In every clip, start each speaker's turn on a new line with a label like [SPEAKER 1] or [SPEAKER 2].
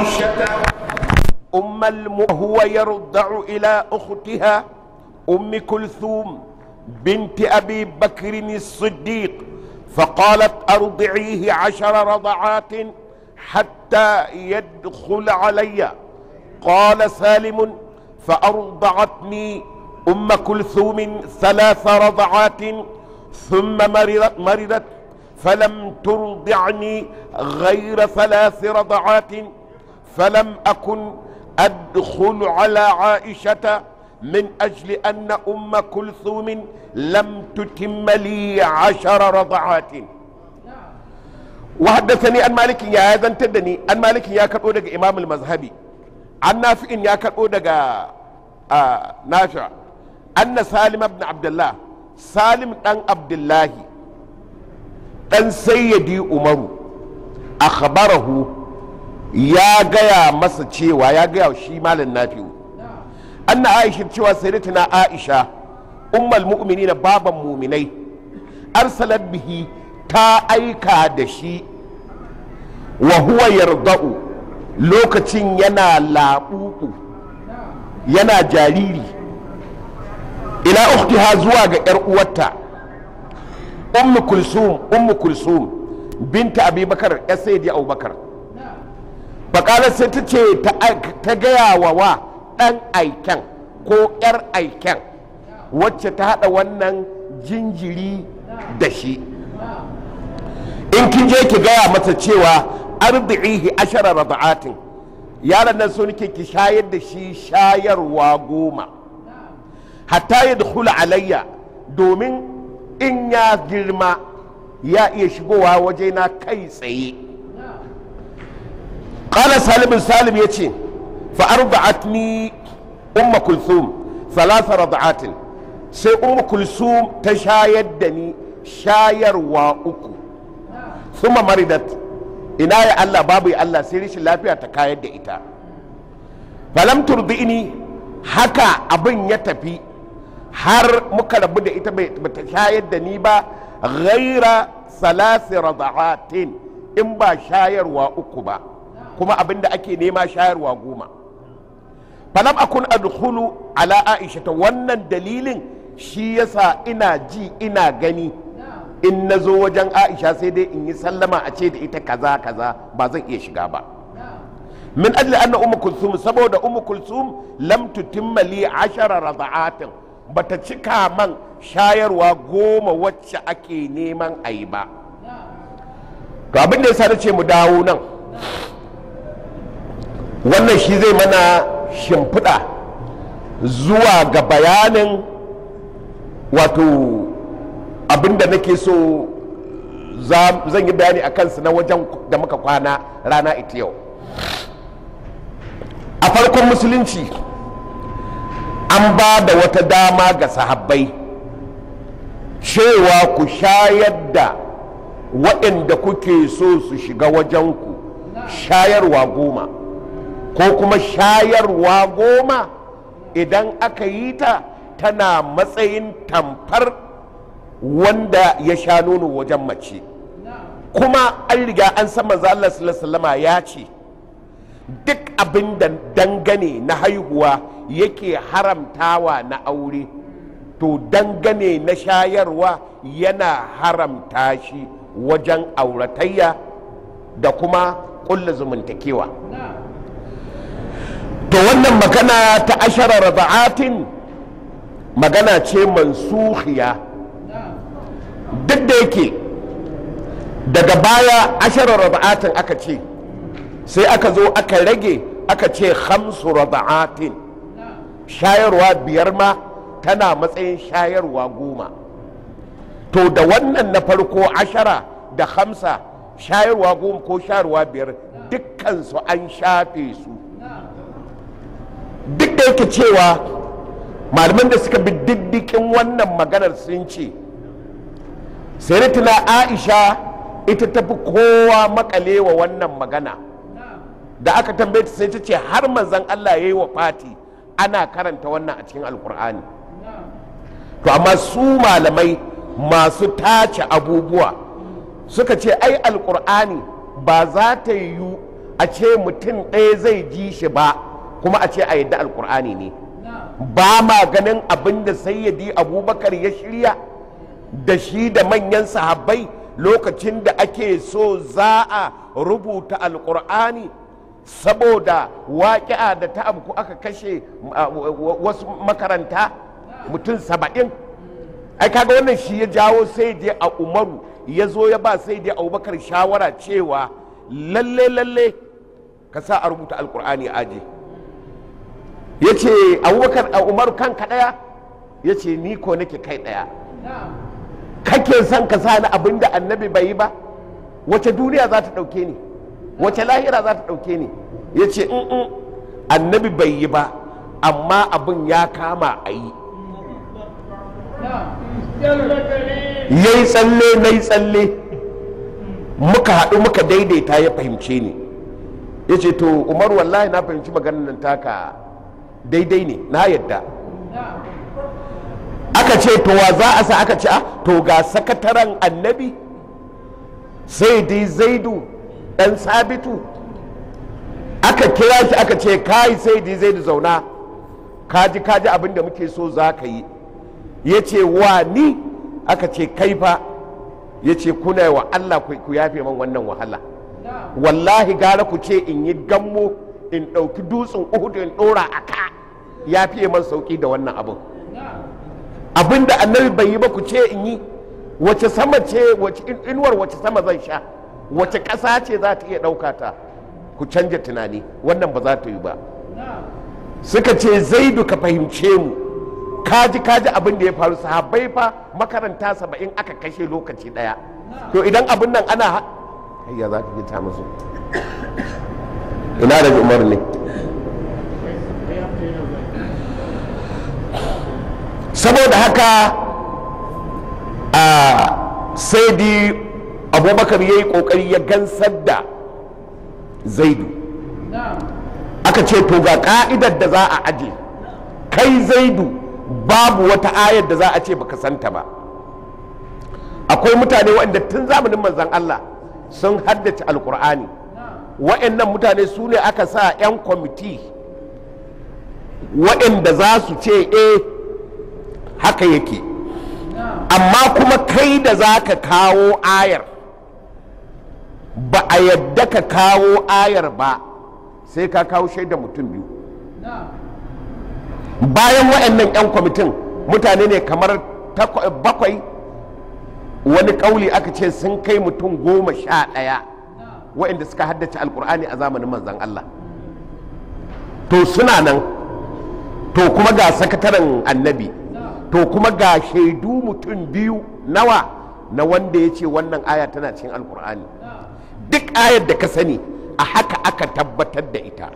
[SPEAKER 1] عائشة أم الم هو يرضع إلى أختها أم كلثوم بنت أبي بكر الصديق فقالت أرضعيه عشر رضعات حتى يدخل علي قال سالم فأرضعتني أم كلثوم ثلاث رضعات ثم مرضت, مرضت فلم ترضعني غير ثلاث رضعات فلم أكن أدخل على عائشة من أجل أن أم كلثوم لم تتم لي عشر رضعات وحدثني عن مالك يا هذا تدني عن مالك يا كربو دغ امام المذهبي عن نافع يا كربو دغ آه نافع ان سالم بن عبد الله سالم دان عبد الله دان سيدي عمر اخبره ya gaya masa cewa ya gaya shi malam nafi'u anna aisha cewa sayyidatina aisha ummul mu'minin baban muminai arsalat bihi ta aika da shi wa huwa yarda'u lokacin yana laɓuɓu yana jariri ila ukhtiha zuwa ga yar uwarta ummu kulsum ummu kulsum binta abubakar ya sayyidi abubakar bakalar sai ta ce ta gaya wa wa ɗan aiken ko 'yar aiken wacce ta haɗa wannan jinjiri da shi in kin je ki gaya masa cewa arzihi ashara rada'atin yaron nan so nake ki shayar da shi shayarwa goma hatta ya dukula alayya domin in ya girma ya iya shigowa wajena kai tsaye قال سالم سالم يتي فأرضعتني أم كلثوم ثلاث رضعات سي أم كلثوم تشايد دني شاير وأكو ثم مرضت ina ya Allah babu ya Allah sai rashin lafiya ta kayar da ita falam turdi'ini haka abin ya tafi har muka rabu da ita bai ta shayar da ni ba ghaira salasi rada'atin in ba shayarwa uku ba kuma abin da ake nema shayarwa goma falam akun adkhulu ala aisha ta wannan dalilin shi yasa ina ji ina gani in na zo wajen aisha sai dai in yi sallama a ce da ita kaza kaza ba zan iya shiga ba min ajli anna ummu kulsum saboda ummu kulsum lam tutimma li ashara rada'atin bata cika man shayarwa goma wacce ake neman ayi ba to abin da yasa nace mu dawo nan wannan shi zai mana shimfiɗa zuwa ga bayanin wato abinda nake so zan yi bayani a kansu na wajen da muka kwana rana ita yau a farkon musulunci an ba da wata dama ga sahabbai cewa ku shayar da waɗanda kuke so su shiga wajenku shayarwa goma ko kuma shayarwa goma idan aka yi ta tana matsayin tamfar wanda ya sha nono wajen mace kuma an riga an san manzo Allah sallallahu ya ce duk abin da dangane na haihuwa yake haramtawa na aure to dangane na shayarwa yana haramta shi wajen auratayya da kuma ƙulla zumuntakewa to wannan magana ta ashara rada'atin magana ce mansukhiya duk da yake daga baya ashara rada'atin aka ce sai aka zo aka rage aka ce hamsu rada'atin shayarwa biyar ma tana matsayin shayarwa goma to da wannan na farko ashara da hamsa shayarwa goma ko shayarwa biyar dukkansu an shafe su duk da yake cewa malaman da suka bi diddikin wannan maganar sun ce sayyidatina aisha ita tafi kowa makalewa wannan magana da aka tambaye ta sai ta ce har manzon Allah ya yi wa fati ana karanta wannan a cikin alkur'ani to amma su malamai masu tace abubuwa suka ce ai alkur'ani ba za ta yiwu a ce mutum ɗaya zai ji shi ba kuma a ce a yadda alkur'ani ne ba ma ganin abin da sayyidi abubakar ya shirya da shi da manyan sahabbai lokacin da ake so za a rubuta alkur'ani saboda waƙi'a da ta abu aka kashe wasu makaranta mutum saba'in ai kaga wannan shi ya jawo sai je a umaru ya zo ya ba sai je abubakar shawara cewa lalle lalle ka sa a rubuta alkur'ani aje ya ce abubakar a umaru kanka ɗaya ya ce ni ko nake kai ɗaya kake son ka sa ni abin da annabi bai yi ba wace duniya za ta ɗauke ni wace lahira za ta ɗauke ni ya ce in annabi bai yi ba amma abin ya kama a yi ya yi tsalle na yi tsalle muka haɗu muka daidaita ya fahimce ni ya ce to umar wallahi na fahimci maganar nan taka daidai ne na yadda aka ce to wa za a sa aka ce a to ga sakataren annabi sai dai zaidu ɗan sabitu aka kira shi aka ce kai sai dai zaidu zauna kaji kaji abin da muke so za ka yi ya ce wa ni aka ce kai fa ya ce kuna wa allah ku yafe man wannan wahala wallahi gara ku ce in yi gammo in ɗauki dutsen uhudu in ɗora a ka ya fiye man sauƙi da wannan abin abin da annabi bai yi ba ku ce in yi wace sama ce wace inuwar wace sama zan sha wace ƙasa ce za ta iya ɗauka ta ku canja tunani wannan ba za ta yi ba suka ce zaidu ka fahimce mu kaji kaji abin da ya faru sahabbai fa makaranta saba'in aka kashe lokaci ɗaya to idan abin nan ana hayya za ka ji ta musu ina da umar ne saboda haka a sai di abubakar ya yi kokari ya gansar da zaidu aka ce to ga ka'idar da za a aje kai zaidu babu wata ayar da za a ce baka santa ba akwai mutane waɗanda tun zamanin manzan Allah sun haddace alkur'ani waɗannan mutane su ne aka sa 'yan kwamiti waɗanda za su ce eh haka yake amma kuma kai da za ka kawo ayar ba a yadda ka kawo ayar ba sai ka kawo shaida mutum biyu bayan waɗannan 'yan kwamitin mutane ne kamar bakwai wani kauli aka ce sun kai mutum goma sha ɗaya waɗanda suka haddace alkur'ani a zamanin manzan Allah to suna nan to kuma ga sakataren annabi to kuma ga shaidu mutum biyu nawa na wanda ya ce wannan aya tana cikin alkur'ani duk ayar da ka sani a haka aka tabbatar da ita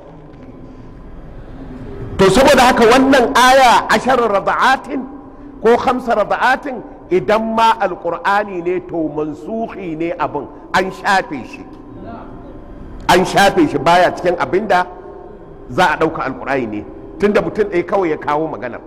[SPEAKER 1] to saboda haka wannan aya ashar rada'atin ko hamsa rada'atin idan ma alkur'ani ne to mansuhi ne abin an shafe shi an shafe shi baya cikin abin da za a ɗauka alkur'ani ne tunda mutum ɗaya kawai ya kawo maganar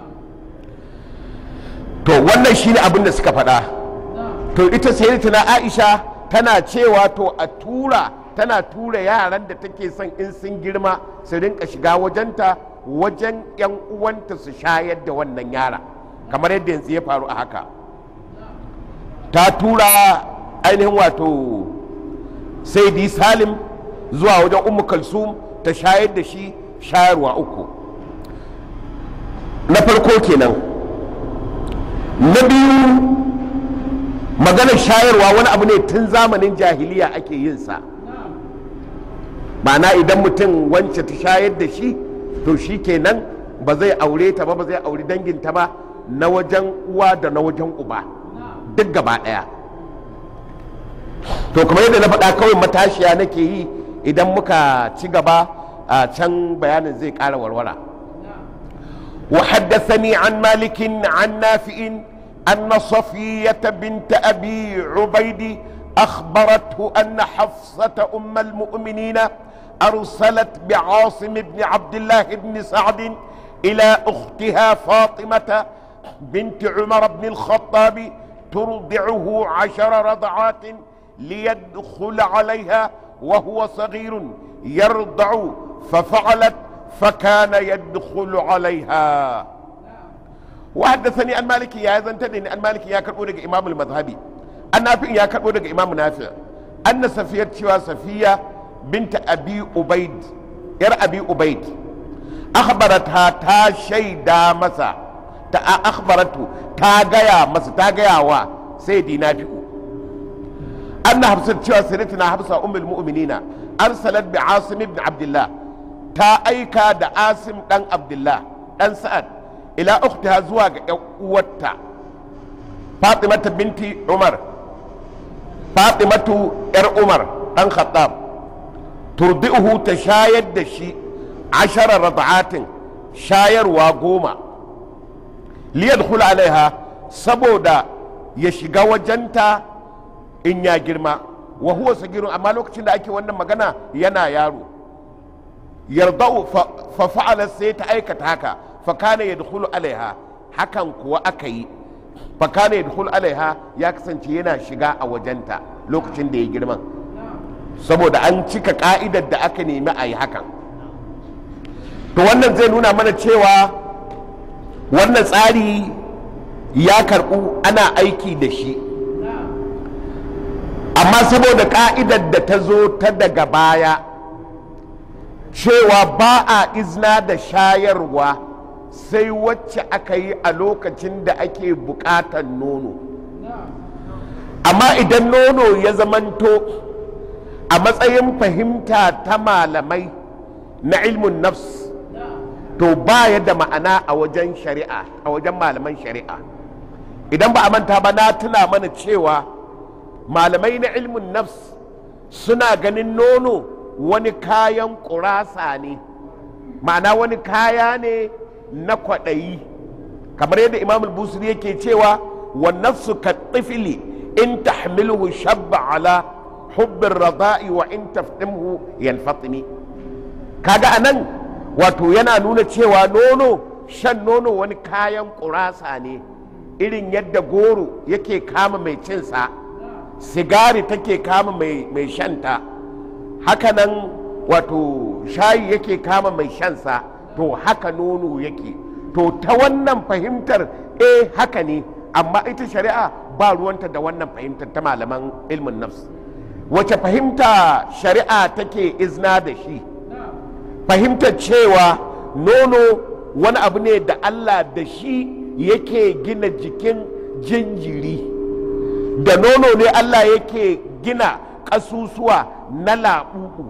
[SPEAKER 1] to wannan shi ne abin da suka faɗa to ita sayyidatuna aisha tana cewa to a tura tana tura yaran da take son in sun girma su rinka shiga wajenta wajen 'yan uwanta su shayar da wannan yara kamar yadda yanzu ya faru a haka ta tura ainihin wato saidi salim zuwa wajen ummu kalsum ta shayar da shi shayarwa uku na farko kenan na biyu maganar shayarwa wani abu ne tun zamanin jahiliya ake yin sa ma'ana idan mutum wance ta shayar da shi to shi kenan ba zai aure ta ba ba zai auri danginta ba na wajen uwa da na wajen uba duk gaba ɗaya to kamar yadda na faɗa kawai matashiya nake yi idan muka ci gaba a can bayanin zai ƙara warwara وحدثني عن مالك عن نافع أن صفية بنت أبي عبيد أخبرته أن حفصة أم المؤمنين أرسلت بعاصم بن عبد الله بن سعد إلى أختها فاطمة بنت عمر بن الخطاب ترضعه عشر رضعات ليدخل عليها وهو صغير يرضع ففعلت فكان يدخل عليها وحدثني عن مالك يا زنتني عن مالك يا كربو daga imam al-mazhabi an nafi ya karbo daga imam nafi anna safiya cewa safiya binta abi ubaid yar abi ubaid akhbarata ta shaida masa ta akhbaratu ta gaya masa ta gaya wa sai dinafi'u anna hafsat cewa sayyidatina hafsa ummul mu'minina arsalat bi asim ibn abdullah ta aika da asim dan abdullah dan sa'ad ila ukhtiha zuwa ga yan uwarta fatimata binti umar fatimatu yar umar dan khattab turdi'uhu ta shayar da shi ashara rad'atin shayarwa goma liyadkhul alaiha saboda ya shiga wajenta in ya girma wa huwa sagirun amma lokacin da ake wannan magana yana yaro yardau fa fa'ala sai ta aikata haka fa kana yadkhulu alaiha hakan kuwa aka yi fa kana yadkhulu alaiha ya kasance yana shiga a wajenta lokacin da ya girma saboda an cika ka'idar da aka nemi a yi hakan to wannan zai nuna mana cewa wannan tsari ya karɓu ana aiki da shi amma saboda ka'idar da ta zo ta daga baya cewa ba a izna da shayarwa sai wacce aka yi a lokacin da ake buƙatar nono amma idan nono ya zamanto a matsayin fahimta ta malamai na ilmin nafs to ba ya da ma'ana a wajen shari'a a wajen malaman shari'a idan ba a manta ba na tuna mana cewa malamai na ilmin nafs suna ganin nono wani kayan ƙurasa ne ma'ana wani kaya ne na kwaɗayi kamar yadda imam al-busiri yake cewa wa nafsu ka tifili in tahmilhu shabba ala hubbin rada'i wa in taftimhu yanfatimi kaga anan wato yana nuna cewa nono shan nono wani kayan ƙurasa ne irin yadda goro yake kama mai cinsa sigari take kama mai shanta hakanan wato shayi yake kama mai shansa to haka nono yake to ta wannan fahimtar eh haka ne amma ita shari'a ba ruwanta da wannan fahimtar ta malaman ilmin nafs wace fahimta shari'a take izna da shi fahimtar cewa nono wani abu ne da allah da shi yake gina jikin jinjiri da nono ne allah yake gina ƙasusuwa na laɓuɓu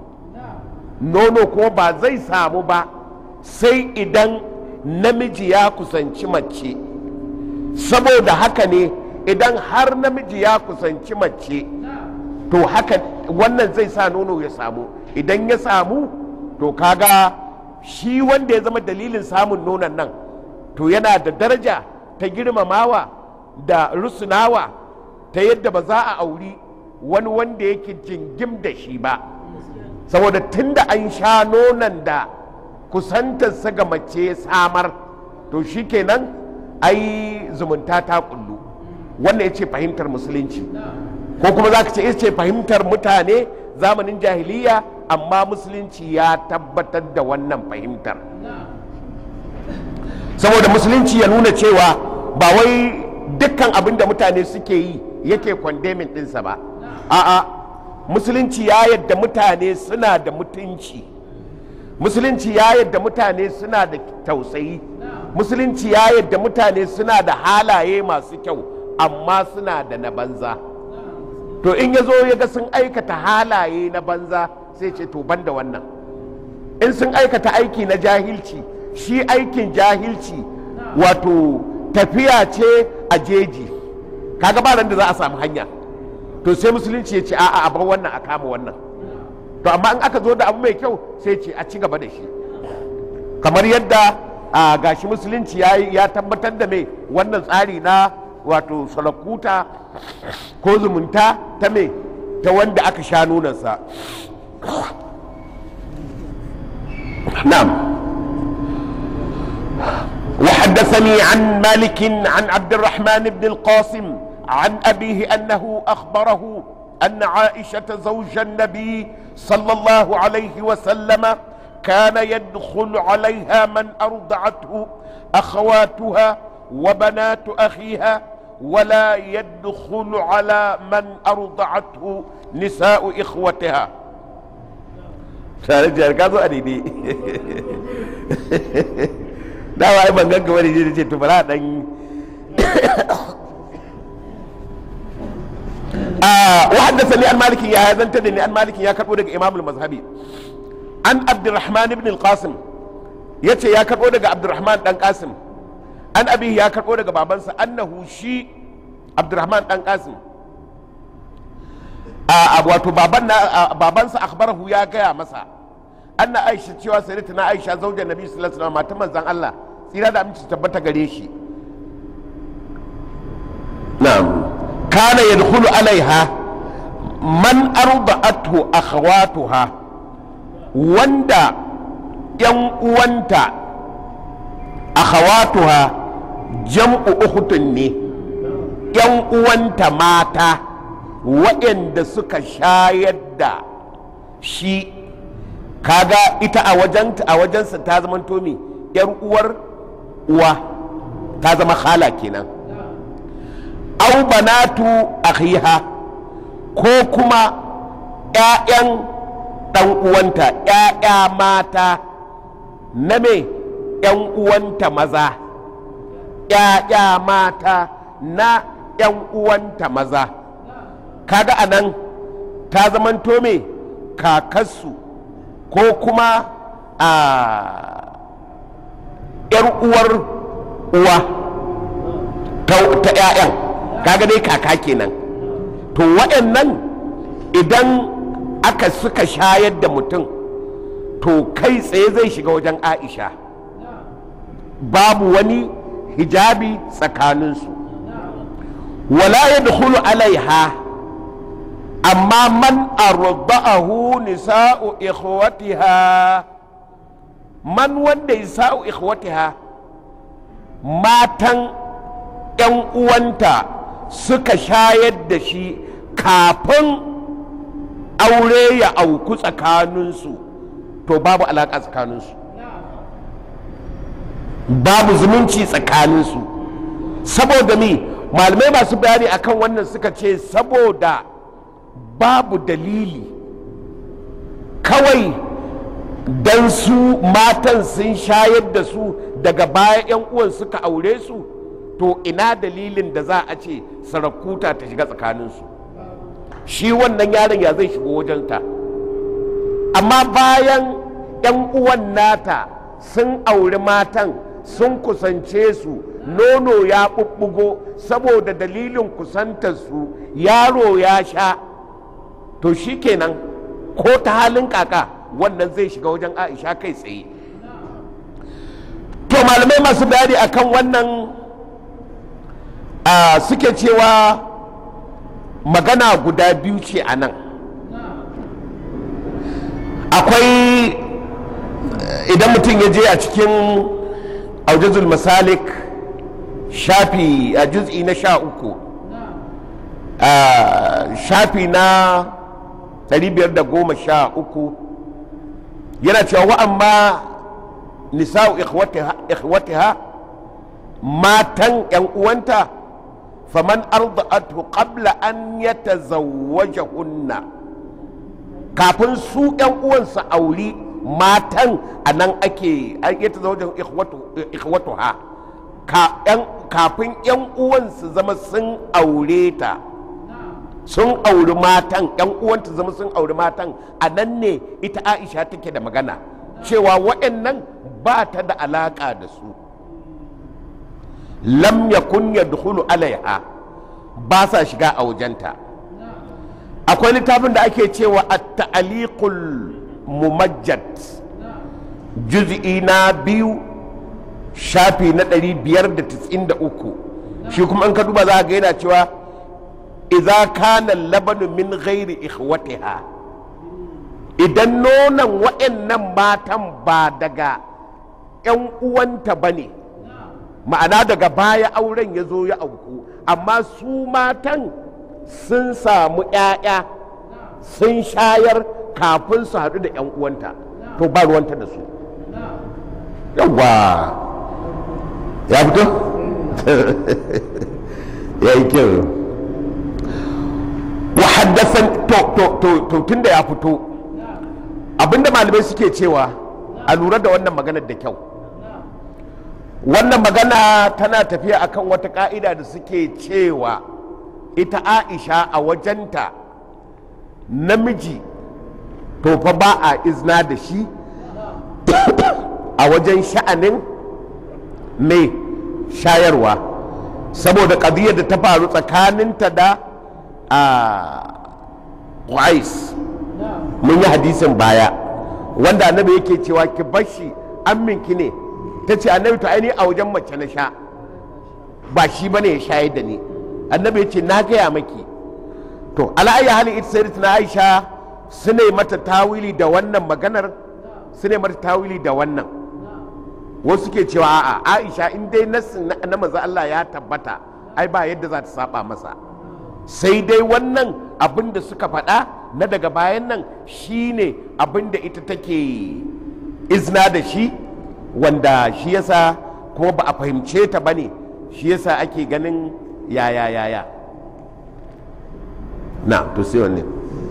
[SPEAKER 1] nono ko ba zai samu ba sai idan namiji ya kusanci mace saboda haka ne idan har namiji ya kusanci mace to haka wannan zai sa nono ya samu idan ya samu to kaga shi wanda ya zama dalilin samun nonon nan to yana da daraja ta girmamawa da rusunawa ta yadda ba za a auri wani wanda yake jingim da shi ba saboda tunda an sha nonon da kusantarsa ga mace samar to shi kenan ai zumunta ta kullu wannan ya ce fahimtar musulunci ko kuma za ka ce ce fahimtar mutane zamanin jahiliya amma musulunci ya tabbatar da wannan fahimtar saboda musulunci ya nuna cewa ba wai dukkan abin da mutane suke yi yake kwandemin ɗinsa ba a'a musulunci ya yadda mutane suna da mutunci musulunci ya yadda mutane suna da tausayi musulunci ya yadda mutane suna da halaye masu kyau amma suna da na banza to in ya zo ya ga sun aikata halaye na banza sai ce to ban da wannan in sun aikata aiki na jahilci shi aikin jahilci wato tafiya ce a jeji kaga ba da za a samu hanya to sai musulunci ya ce a'a a bar wannan a kama wannan to amma in aka zo da abu mai kyau sai ce a ci gaba da shi kamar yadda a gashi musulunci ya tabbatar da mai wannan tsari na wato salakuta ko zumunta ta mai ta wanda aka sha nunansa na'am وحدثني عن مالك عن عبد الرحمن بن القاسم عن أبيه أنه أخبره أن عائشة زوج النبي صلى الله عليه وسلم كان يدخل عليها من أرضعته أخواتها وبنات أخيها ولا يدخل على من أرضعته نساء إخوتها tare ka zo a daidai dawa ai ban ganka wani ne ce to bara dan wa haddathani an maliki ya zanta da ni an maliki ya karbo daga imam al-mazhabi an abdurrahman ibn al-qasim yace ya karbo daga abdurrahman dan qasim an abi ya karbo daga babansa annahu shi abdurrahman dan qasim a wato baban na babansa akhbarahu ya gaya masa anna aisha cewa sayyidatuna aisha zaujar nabi sallallahu alaihi wasallam matan manzon Allah tsira da aminci tabbata gare shi na'am kana yadkhulu alaiha man arda'athu akhawatuha wanda yan uwanta akhawatuha jam'u ukhtun ne yan uwanta mata waɗanda suka shayar da shi kaga ita a wajenta a wajensa ta zama tomi yar uwar uwa ta zama khala kenan au banatu akhiha ko kuma ƴaƴan ɗan uwanta ƴaƴa mata na me ƴan uwanta maza ƴaƴa mata na ƴan uwanta maza kaga a nan ta zamanto me kakarsu ko kuma a ‘yar uwar uwa ta ‘ya'yan kaga dai kaka kenan to waɗannan idan aka suka shayar da mutum to kai tsaye zai shiga wajen aisha babu wani hijabi tsakaninsu wala ya alaiha amma man arba'ahu nisa'u ikhwatiha man wanda nisa'u ikhwatiha matan yan uwanta suka shayar da shi kafin aure ya auku tsakaninsu to babu alaƙa tsakaninsu babu zumunci tsakaninsu saboda mi malamai masu bayani akan wannan suka ce saboda babu dalili kawai don su matan sun shayar da su daga baya 'yan uwan suka aure su to ina dalilin da za a ce sarakuta ta shiga tsakaninsu shi wannan yaron ya zai shigo wajenta amma bayan 'yan uwan nata sun auri matan sun kusance su nono ya ɓuɓɓugo saboda dalilin kusantarsu yaro ya sha to shi kenan ko ta halin kaka wannan zai shiga wajen aisha kai tsaye to malamai masu bayani akan wannan a suke cewa magana guda biyu ce a nan akwai idan mutum ya je a cikin aujazul masalik shafi a juz'i na sha uku shafi na 513 yana cewa wa'amma nisa'u ikhwatiha matan yan uwanta faman arda'atu qabla an yatazawwajahunna kafin su yan uwansa auri matan a nan ake yatazawwajahu ikhwatuha kafin yan uwansu zama sun aure ta sun auri matan yan uwanta zama sun auri matan a nan ne ita aisha take da magana cewa waɗannan ba ta da alaƙa da su lam yakun yadkhulu alaiha ba sa shiga a wajenta akwai littafin da ake cewa at-ta'liqul mumajjad juz'i na biyu shafi na 593 shi kuma in ka duba za ga yana cewa idza kana labanu min ghairi ikhwatiha idan nonon wa'annan matan ba daga 'yan uwanta ba ne ma'ana daga baya auren ya zo ya auku amma su matan sun samu 'ya'ya sun shayar kafin su haɗu da 'yan uwanta to ba ruwanta da su yawwa ya fito ya yi kyau wa haddasan to to to to tun da ya fito abinda malamai suke cewa a lura da wannan maganar da kyau wannan magana tana tafiya akan wata ka'ida da suke cewa ita aisha a wajenta namiji to fa ba a izna da shi a wajen sha'anin mai shayarwa saboda ƙadiyar da ta faru tsakaninta da a qais mun yi hadisin baya wanda annabi yake cewa ki bashi amminki ne ta ce annabi to aini a wajen mace na sha ba shi bane ya shayar da ni annabi ya ce na gaya maki to ala'ayya halin ita sai na aisha su ne mata tawili da wannan maganar su ne mata tawili da wannan wasu ke cewa a'a aisha in dai nassin na maza Allah ya tabbata ai ba yadda za ta saba masa sai dai wannan abin da suka faɗa na daga bayan nan shine abin da ita take izna da shi wanda shi yasa kuma ba a fahimce ta bane shi yasa ake ganin yaya yaya na to sai wanne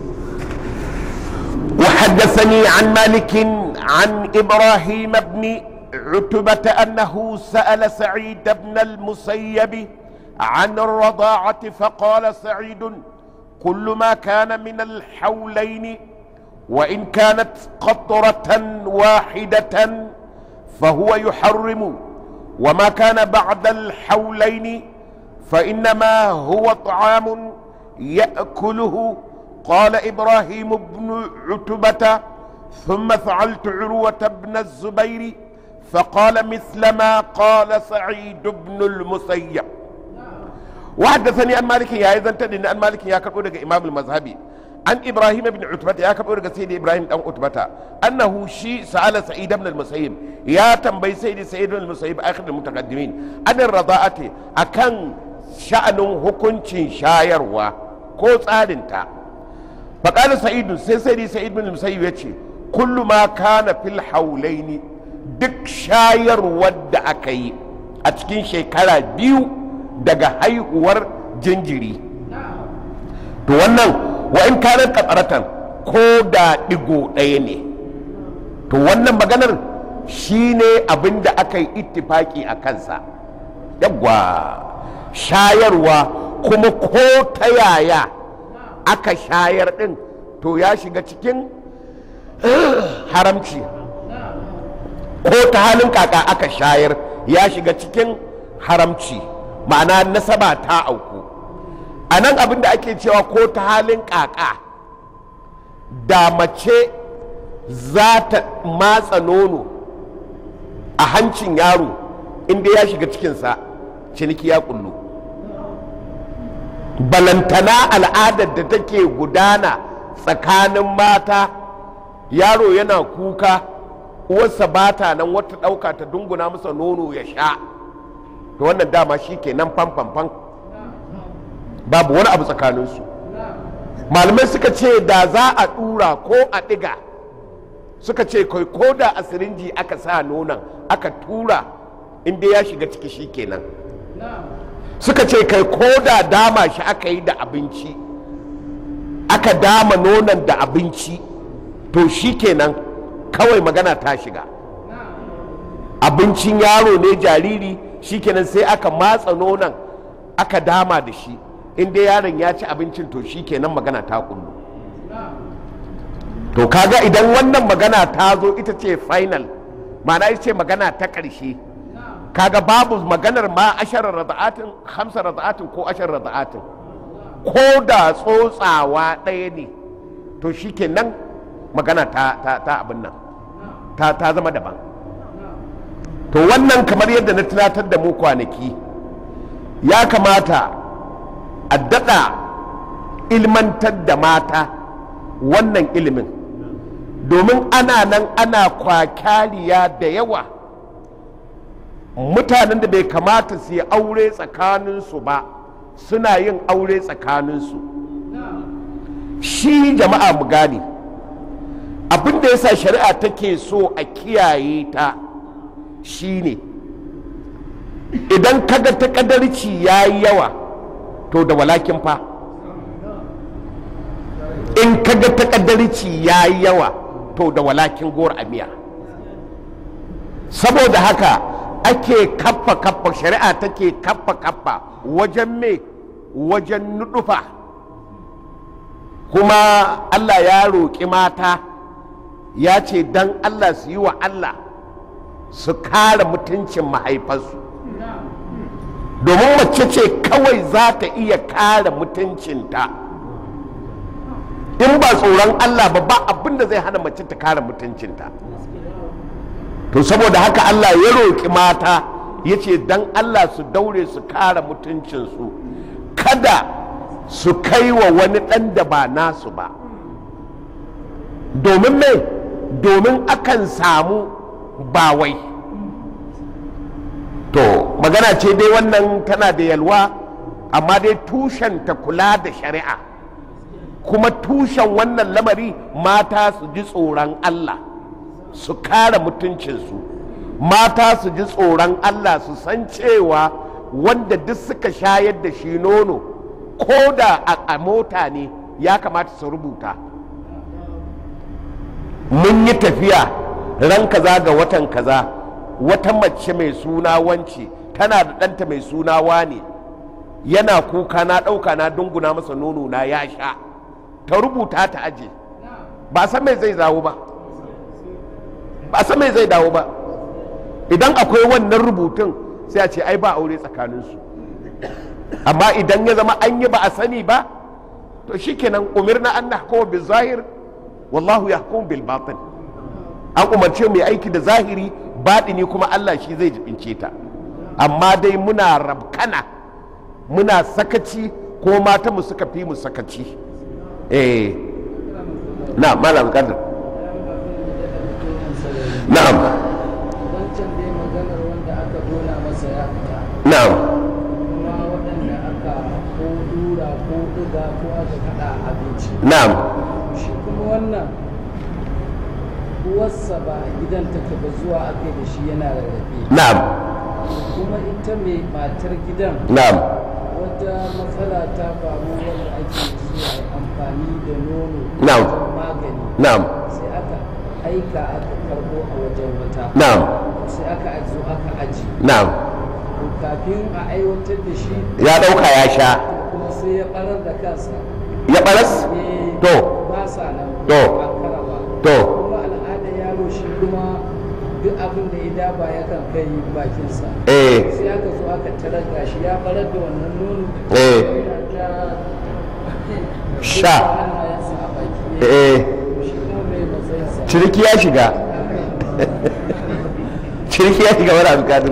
[SPEAKER 1] وحدثني عن مالك عن ابراهيم بن عتبة انه سأل سعيد بن المسيب عن الرضاعة فقال سعيد كل ما كان من الحولين وان كانت قطرة واحدة فهو يحرم وما كان بعد الحولين فانما هو طعام ياكله قال ابراهيم بن عتبه ثم فعلت عروه بن الزبير فقال مثل ما قال سعيد بن المسيب وحدثني عن مالك يا ايضا تدري ان مالك يا كربو امام المذهبي عن ابراهيم بن عتبة يا كربو daga سيدي ابراهيم دان عتبة انه شي سال سعيد بن المسيب يا تنبي سيدي سعيد بن المسيب اخر المتقدمين عن الرضاعه akan sha'anin hukuncin shayarwa ko tsarinta faƙali sa'idu sai sai sa'id bin musayyib ya ce kullu ma kana fil haulaini duk shayarwar da aka yi a cikin shekara biyu daga haihuwar jinjiri to wannan wa in kanar katsaratan ko da ɗigo ɗaya ne to wannan maganar shine abin da aka yi ittifaki a kansa yawwa shayarwa kuma ko ta yaya aka shayar ɗin to ya shiga cikin haramci ko ta halin kaka aka shayar ya shiga cikin haramci ma'ana nasaba ta auku a nan abin da ake cewa ko ta halin kaka da mace za ta matsa nono a hancin yaro inda ya shiga cikinsa ciniki ya kullu balantana al'adar da take gudana tsakanin mata yaro yana kuka uwarsa ba ta nan wata ɗauka ta dunguna masa nono ya sha to wannan dama shi ke nan fanfanfan babu wani abu tsakaninsu malamai suka ce da za a ɗura ko a ɗiga suka ce kai ko da a sirinji aka sa nonon aka tura inda ya shiga ciki shi kenan suka ce kai ko da dama shi aka yi da abinci aka dama nonon da abinci to shi kenan kawai magana ta shiga abincin yaro ne jariri shi kenan sai aka matsa nonon aka dama da shi inda yaron ya ci abincin to shi kenan magana ta kullu to kaga idan wannan magana ta zo ita ce final ma'ana ita ce magana ta ƙarshe kaga babu maganar ma asharar rada'atin hamsa rada'atin ko ashar rada'atin ko da tsotsawa ɗaya ne to shi nan magana ta, ta, ta abin nan ta, ta zama daban to wannan kamar yadda na tunatar da mu kwanaki ya kamata a daɗa ilmantar da mata wannan ilimin domin ana nan ana kwakaliya da yawa mutanen da bai kamata su yi aure tsakaninsu ba suna yin aure tsakaninsu shi jama'a mu gane abin da yasa shari'a take so a kiyaye ta shine idan kaga takadarci ya yi yawa to da walakin fa in kaga takadarci ya yi yawa to da walakin gor a miya saboda haka ake kaffa kaffa shari'a take kaffa kaffa wajen me wajen nudufa kuma allah ya roƙi mata ya ce don allah su yi wa allah su kare mutuncin mahaifarsu domin mace ce kawai za ta iya kare mutuncinta in ba tsoron allah ba ba abin da zai hana mace ta kare mutuncinta to saboda haka allah ya roƙi mata ya ce don allah su daure su kare mutuncinsu kada su kai wa wani ɗan da ba nasu ba domin me domin akan samu bawai to magana ce dai wannan tana da yalwa amma dai tushen ta kula da shari'a kuma tushen wannan lamari mata su ji tsoron Allah su kare mutuncinsu mata su ji tsoron Allah su san cewa wanda duk suka shayar da shi nono ko da a mota ne ya kamata su rubuta mun yi tafiya ran kaza ga watan kaza wata mace mai suna wance tana da ɗanta mai suna wane yana kuka na ɗauka na dunguna masa nono na ya sha ta rubuta ta aje ba san mai zai dawo ba ba san mai zai dawo ba idan akwai wannan rubutun sai a ce ai ba aure tsakaninsu amma idan ya zama an yi ba a sani ba to shikenan umirna an nahkuma bil zahir wallahu yahkum bil batin an umarce mai aiki da zahiri baɗini kuma Allah shi zai jibince ta amma dai muna rabkana muna sakaci ko mata mu suka fi mu sakaci eh na malam kadar na'am
[SPEAKER 2] wancan dai maganar wanda aka dona masa ya fita
[SPEAKER 1] na'am
[SPEAKER 2] kuma waɗanda aka ko dura ko ɗiga ko aka kaɗa abinci
[SPEAKER 1] na'am
[SPEAKER 2] shi kuma wannan uwarsa ba a gidan take ba zuwa aka da shi yana rarrafe
[SPEAKER 1] na'am
[SPEAKER 2] kuma ita mai matar gidan
[SPEAKER 1] na'am
[SPEAKER 2] wata matsala ta faru wanda ake zuwa amfani da nono
[SPEAKER 1] Na'am.
[SPEAKER 2] wajen magani
[SPEAKER 1] na'am
[SPEAKER 2] sai aka aika aka karbo a wajen wata
[SPEAKER 1] na'am
[SPEAKER 2] sai aka zo aka aji
[SPEAKER 1] na'am
[SPEAKER 2] to kafin a aiwatar da shi
[SPEAKER 1] ya ɗauka ya sha
[SPEAKER 2] kuma sai ya barar da kansa
[SPEAKER 1] ya ɓaras
[SPEAKER 2] Eh,
[SPEAKER 1] to
[SPEAKER 2] ba sa nan
[SPEAKER 1] To.
[SPEAKER 2] ba kara ba
[SPEAKER 1] to
[SPEAKER 2] kuma al'adar yaro shi kuma duk abin da ya daba yakan kai bakinsa
[SPEAKER 1] eh
[SPEAKER 2] sai aka zo aka tarar da shi ya barar da wannan nono
[SPEAKER 1] Eh.
[SPEAKER 2] yana ta
[SPEAKER 1] Sha.
[SPEAKER 2] hannayensa a baki
[SPEAKER 1] eh
[SPEAKER 2] shi kuma mai matsayinsa
[SPEAKER 1] ciriki ya shiga ciriki ya shiga wani alƙadir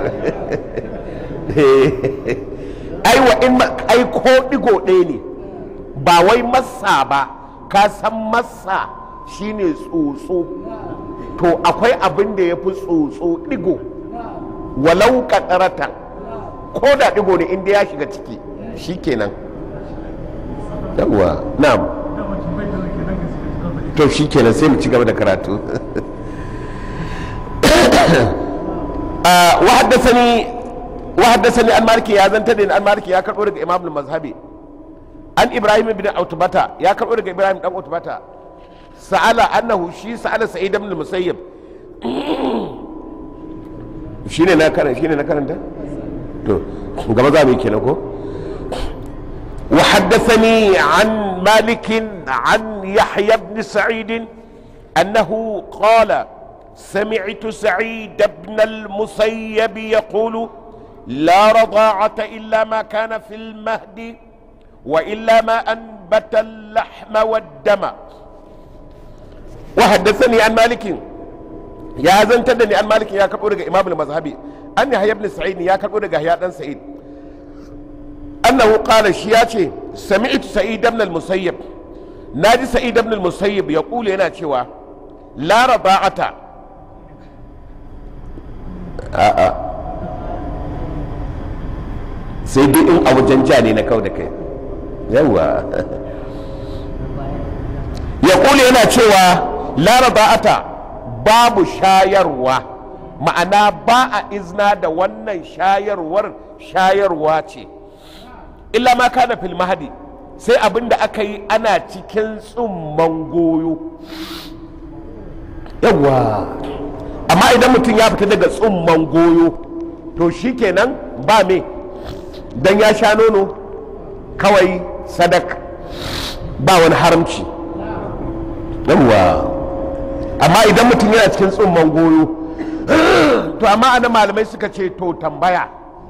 [SPEAKER 1] ai wa in ma- ai ko digo ɗaya ne ba wai massa ba ka san massa shine tsotso to akwai abin da ya fi tsotso digo walau kakaratan ko da digo ne inda ya shiga ciki shikenan yawwa na'am to shikenan sai mu ci gaba da karatu وحدثني وحدثني عن مالك يا زنتني عن مالك يا كربو daga imam al-mazhabi an ibrahim ibn utbata ya karbo daga ibrahim dan utbata sa'ala annahu shi sa'ala sa'id ibn al-musayyib shine na karanta shine na karanta to gaba za mu yi kenan ko وحدثني عن مالك عن يحيى بن سعيد انه قال سمعت سعيد بن المسيب يقول لا رضاعة إلا ما كان في المهد وإلا ما أنبت اللحم والدم وحدثني عن مالك يا زنتدني عن مالك يا كبر إمام المذهبي أن يحيى بن سعيد يا كبر يحيى بن سعيد أنه قال شياتي سمعت سعيد بن المسيب نادي سعيد بن المسيب يقول هنا شوى لا رضاعة a'a sai dai in a wajen ja ne na kau da kai yawa ya kula yana cewa laraba'ata babu shayarwa ma'ana ba a izna da wannan shayarwar shayarwa ce illa ma kana fil mahadi sai abin da aka yi ana cikin tsumman goyo yawwa amma idan mutum ya fita daga tsumman goyo to shikenan ba me dan ya sha nono kawai sadak ba wani haramci yawwa amma idan mutum yana cikin tsumman goyo to amma ana malamai suka ce to tambaya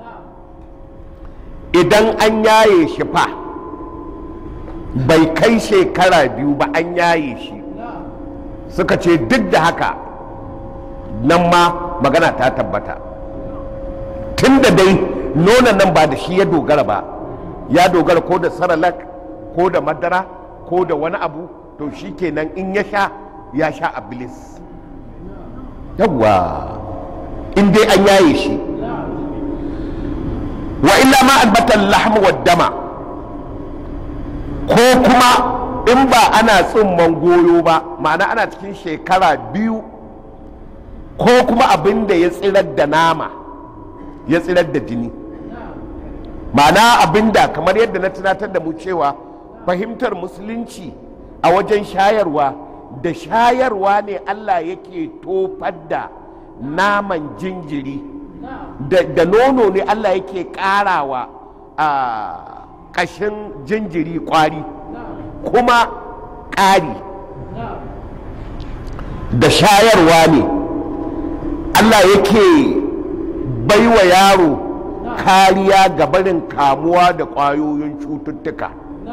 [SPEAKER 1] idan an yaye shi fa bai kai shekara biyu ba an yaye shi suka ce duk da haka nan ma magana ta tabbata tun da dai nonon nan ba da shi ya dogara ba ya dogara ko da saralak ko da madara ko da wani abu to shi kenan in ya sha ya sha ablis yawwa in dai an yaye shi wa illa ma albatan lahmu wa dama ko kuma in ba ana tsumman goyo ba ma'ana ana cikin shekara biyu ko kuma abin da ya tsirar da nama ya tsirar da jini ma'ana abin da kamar yadda na tunatar da mu cewa fahimtar musulunci a wajen shayarwa da shayarwa ne allah yake tofar da naman jinjiri da nono ne allah yake karawa a ƙashin jinjiri kwari kuma ƙari da shayarwa ne Allah yake baiwa yaro kariya ga barin kamuwa da ƙwayoyin cututtuka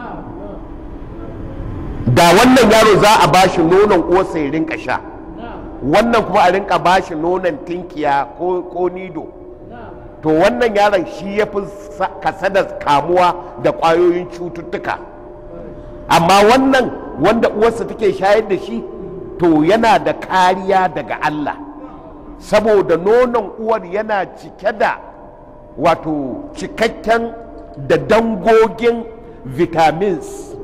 [SPEAKER 1] da wannan yaro za a bashi nonon uwarsa ya rinka sha wannan kuma a rinka bashi nonon tinkiya ko nido to wannan yaron shi ya fi kasada kamuwa da ƙwayoyin cututtuka amma wannan wanda uwarsa take shayar da shi to yana da kariya daga Allah saboda nonon uwar yana cike da wato cikakken da dangogin vitamins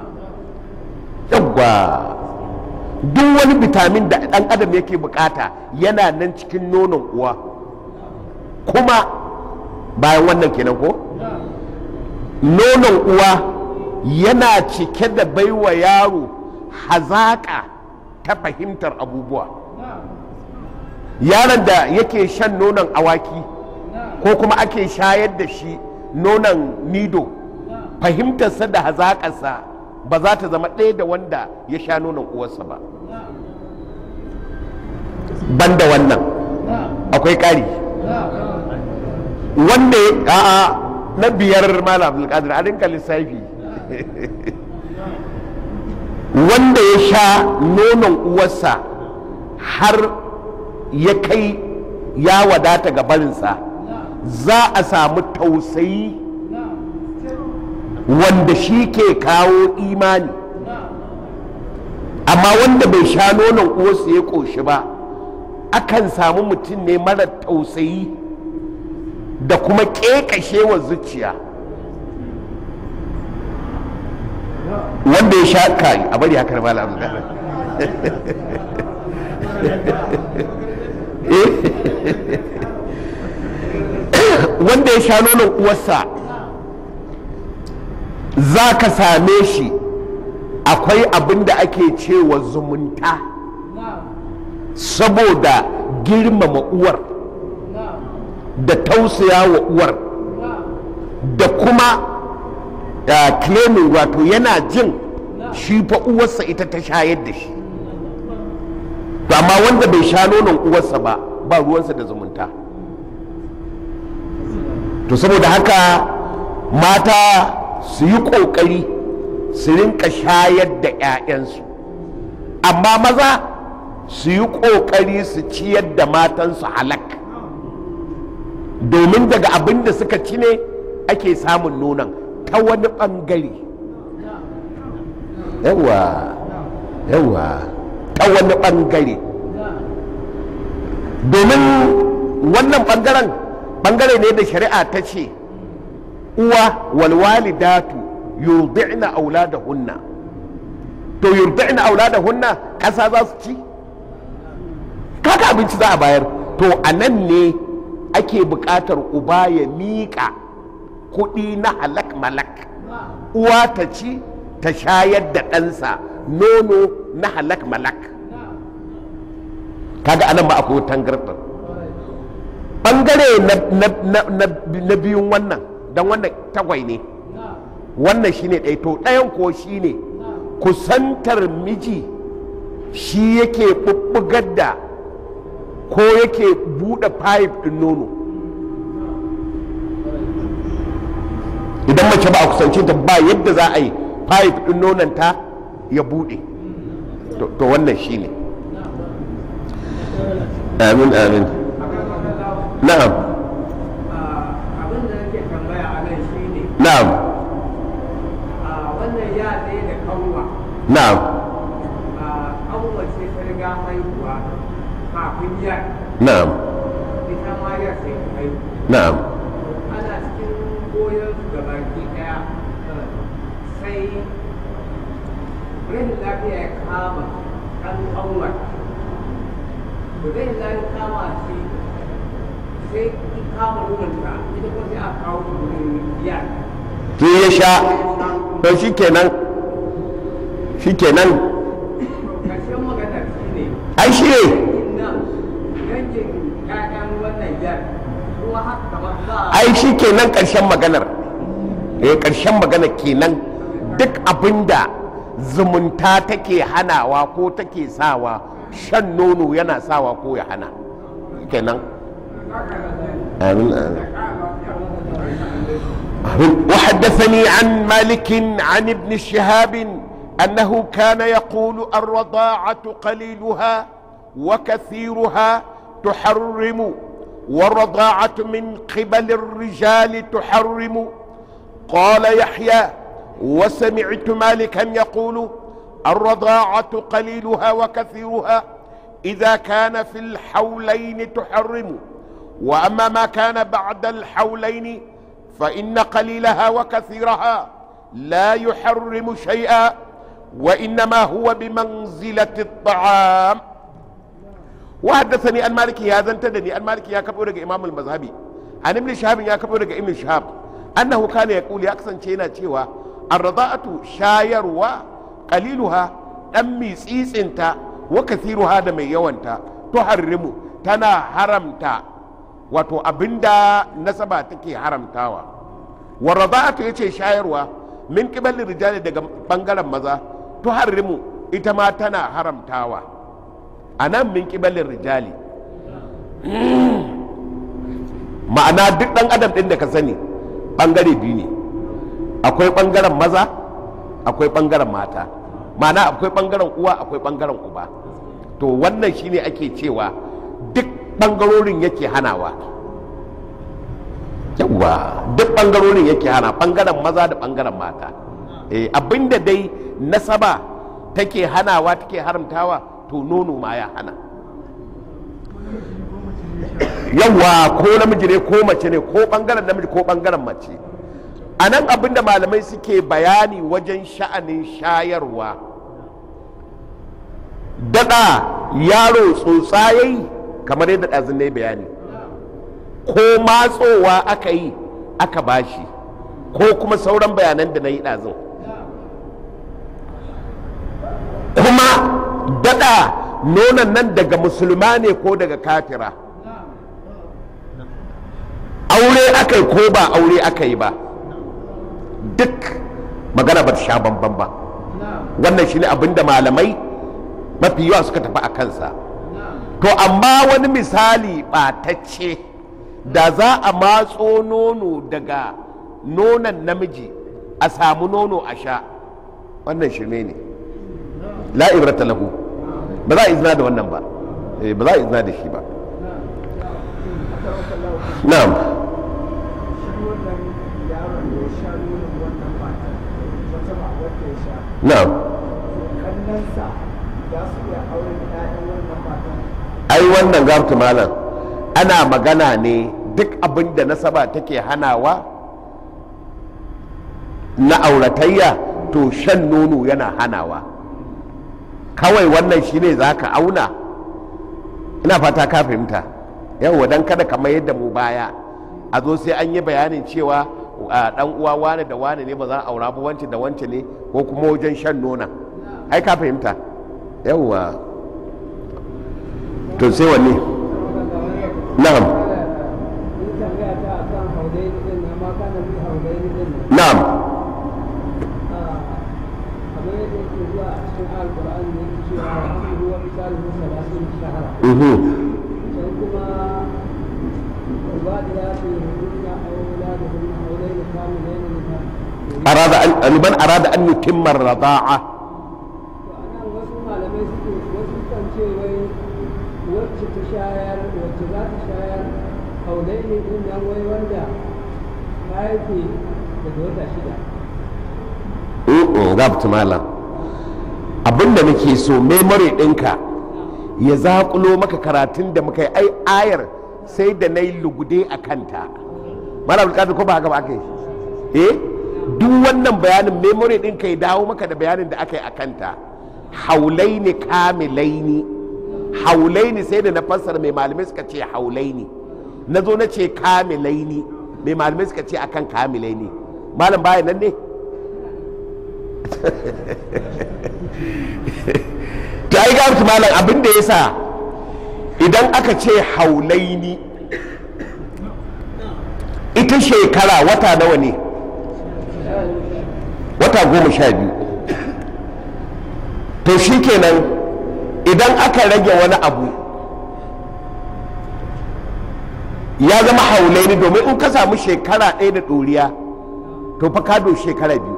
[SPEAKER 1] yawwa duk wani vitamin da ɗan adam yake bukata yana nan cikin nonon uwa kuma bayan wannan kenan ko nonon uwa yana cike da baiwa yaro hazaƙa ta fahimtar abubuwa yaron da yake shan nonon awaki ko kuma ake shayar da shi nonon nido fahimtarsa da hazaƙarsa ba za ta zama ɗaya da wanda ya sha nonon uwarsa ba banda wannan akwai ƙari wanda a'a na biyar malam abdulkadir a rinka lissafi wanda ya sha nonon uwarsa har ya kai ya wadata ga barinsa za a samu tausayi wanda shi ke kawo imani amma wanda bai sha nonon uwarsa ya ƙoshi ba akan samu mutum ne mara tausayi da kuma ƙeƙashewa zuciya wanda ya sha kai a bari haka mala abu wanda ya sha nonon uwarsa za ka same shi akwai abin da ake cewa zumunta saboda girmama uwar da tausaya wa uwar da kuma claiming wato yana jin shi fa uwarsa ita ta shayar da shi to amma wanda bai sha nonon uwarsa ba ba ruwansa da zumunta to saboda haka mata su yi ƙoƙari su rinka shayar da 'ya'yansu amma maza su yi ƙoƙari su ciyar da matansu halak domin daga abin da suka ci ne ake samun nonon ta wani ɓangare yawa yawa ta wani ɓangare domin wannan ɓangaren ɓangare ne da shari'a ta ce uwa walwalidatu yurdi'na auladahunna to yurdi'na auladahunna ƙasa za su ci kaga abinci za a bayar to a nan ne ake buƙatar uba ya miƙa kuɗi na halak malak uwa ta ci ta shayar da ɗansa nono na halak malak kaga anan ba akwai tangarɗar ɓangare na biyun wannan don wannan tagwai ne wannan shine ɗaya to ɗayan ko shine kusantar miji shi yake ɓuɓɓugar da ko yake buɗe pipe ɗin nono idan mace ba a kusance ta ba yadda za a yi pipe ɗin nononta ya buɗe to wannan shi ne amin amin na'am
[SPEAKER 2] abin da nake tambaya a nan shi ne
[SPEAKER 1] na'am
[SPEAKER 2] wannan ya ɗaya da kanwa
[SPEAKER 1] na'am
[SPEAKER 2] kanwa ce ta riga haihuwa kafin ya
[SPEAKER 1] na'am
[SPEAKER 2] ita ma ya sai ta haihu
[SPEAKER 1] na'am
[SPEAKER 2] ana cikin goyon su da baki ɗaya sai rashin lafiya ya kama ɗan kanwa to zai zai kama shi sai ki kama nunanta ita kuma sai a kawo ta wurin ya
[SPEAKER 1] sai ya sha to shi kenan shi kenan
[SPEAKER 2] ƙarshen magana shi ne
[SPEAKER 1] ai shi ne
[SPEAKER 2] nan yankin ƴaƴan wannan yar kuma haka kamar za a
[SPEAKER 1] ai shi kenan ƙarshen maganar eh ƙarshen magana kenan duk abinda zumunta take hanawa ko take sawa shan nono yana sawa ko ya hana kenan amin amin وحدثني عن مالك عن ابن شهاب انه كان يقول الرضاعه قليلها وكثيرها تحرم والرضاعه من قبل الرجال تحرم قال يحيى وسمعت مالكا يقول الرضاعه قليلها وكثيرها اذا كان في الحولين تحرم واما ما كان بعد الحولين فان قليلها وكثيرها لا يحرم شيئا وانما هو بمنزله الطعام وحدثني عن مالك هذا انتدني عن مالك يا كبر امام المذهبي عن ابن شهاب يا كبر ابن شهاب انه كان يقول يا كسن شينا cewa الرضاءة شايروا قليلها دمي tsitsinta wa kathiruha da mai yawanta tuharrimu tana haramta wato abinda nasaba take haramtawa wa rada'atu yace shayarwa min qibalin rijali daga bangaren maza tuharrimu ita ma tana haramtawa anan min qibalin rijali ma'ana duk dan adam din da ka sani bangare biyu ne akwai bangaren maza akwai bangaren mata ma'ana akwai bangaren uwa akwai bangaren uba to wannan shine ake cewa duk bangarorin yake hanawa yawa duk bangarorin yake hana bangaren maza da bangaren mata eh, abinda dai nasaba take hanawa take haramtawa to nono ma ya hana yawa ko namiji ne ko mace ne ko bangaren namiji ko bangaren mace a nan abinda malamai suke bayani wajen sha'anin shayarwa daɗa yaro tsotsayayi kamar yadda ɗazin na bayani ko matsowa aka yi aka bashi ko kuma sauran bayanan da na yi ɗazin kuma daɗa nonon nan daga musulma ne ko daga kafira aure aka yi ko ba aure aka yi ba duk magana ba ta sha bamban ba wannan shine abinda malamai mafi yawa suka tafi a kansa to amma wani misali ɓatacce da za a matso nono daga nonon namiji a samu nono a sha wannan shirme ne la ibrata lahu ba za a izina da wannan ba Eh, ba za a izina da shi ba na'am
[SPEAKER 2] shi wannan yaron da ya sha nonon wannan matan wata ba wadda ya sha
[SPEAKER 1] na'am
[SPEAKER 2] kannansa za su iya auren ƴaƴan wannan matan
[SPEAKER 1] ai wannan gafta malam ana magana ne duk abin da nasaba take hanawa na auratayya to shan nono yana hanawa kawai wannan shine za ka auna ina fata ka fahimta yawwa don kada kamar yadda mu baya a zo sai an yi bayanin cewa a dan uwa wane da wane ne ba za a aura ba wance da wance ne ko kuma wajen shan nona ai ka fahimta yawwa to sai wanne na'am na'am mhm arada an liman arada an yutimma ar-rida'a
[SPEAKER 3] wasu malamai suke wasu kan ce wai wacce ta shayar wacce za ta shayar kaulai ne din nan wai wanda ta haife daga wata shida
[SPEAKER 1] mm gabta malam abinda nake so memory ɗinka ya zaƙulo maka karatun da muka yi ai ayar sai da na yi lugude a kanta malam alƙadar ko ba haka ba aka yi eh duk wannan bayanin memory ɗinka ya dawo maka da bayanin da aka yi a kanta haulaini kamilaini haulaini sai da na fassara mai malamai suka ce haulaini na zo na ce kamilaini mai malamai suka ce akan kamilaini malam baya nan ne ta yi gamsu malam abin da ya sa idan aka ce haulaini ita shekara wata nawa ne wata goma sha biyu to shi kenan idan aka rage wani abu ya zama haulaini domin in ka samu shekara ɗaya da ɗoriya to fa kado shekara biyu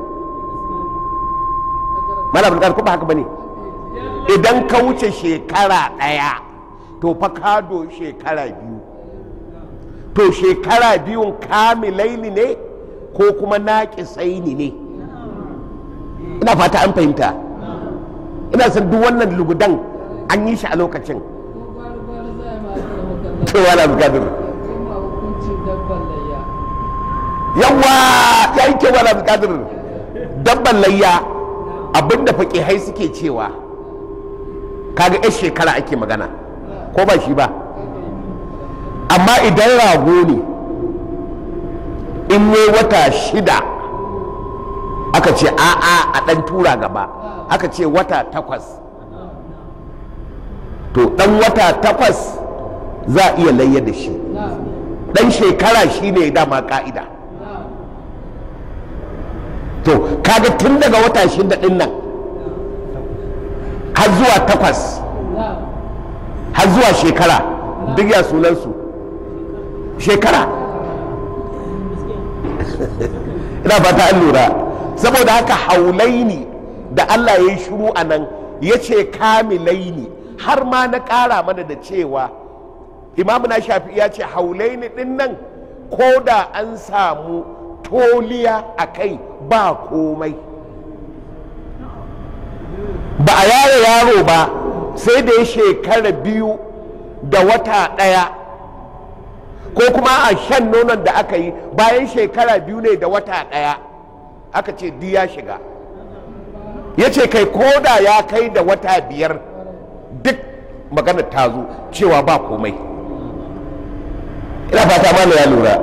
[SPEAKER 1] mana bulgar kuma haka bane idan ka wuce shekara ɗaya to fa kado shekara biyu to shekara biyun kamilaini ne ko kuma naƙisaini ne ina fata an fahimta ina san duk wannan lugudan an yi shi a lokacin to wala bukatar yawa ya yi ke wala bukatar dabban layya abinda faƙihai suke cewa kaga 'yan shekara ake magana ko ba shi ba amma idan rago ne in ne wata shida aka ce a'a a ɗan tura gaba aka ce wata takwas to ɗan wata takwas za a iya layya da shi ɗan shekara shi ne dama ƙa'ida to kaga tun daga wata shida ɗin nan har zuwa takwas har zuwa shekara duk ya sunansu shekara ina fata an lura saboda haka haulaini da Allah ya yi shuru a nan ya ce kamilaini har ma na ƙara mana da cewa imamu na shafi ya ce haulaini ɗin nan ko da an samu toliya a kai ba komai ba a yare yaro ba sai da ya shekara biyu da wata ɗaya ko kuma a shan nonon da aka yi bayan shekara biyu ne da wata ɗaya aka ce di ya shiga ya ce kai koda ya kai da wata biyar duk magana ta zo cewa ba komai ina fata mana ya lura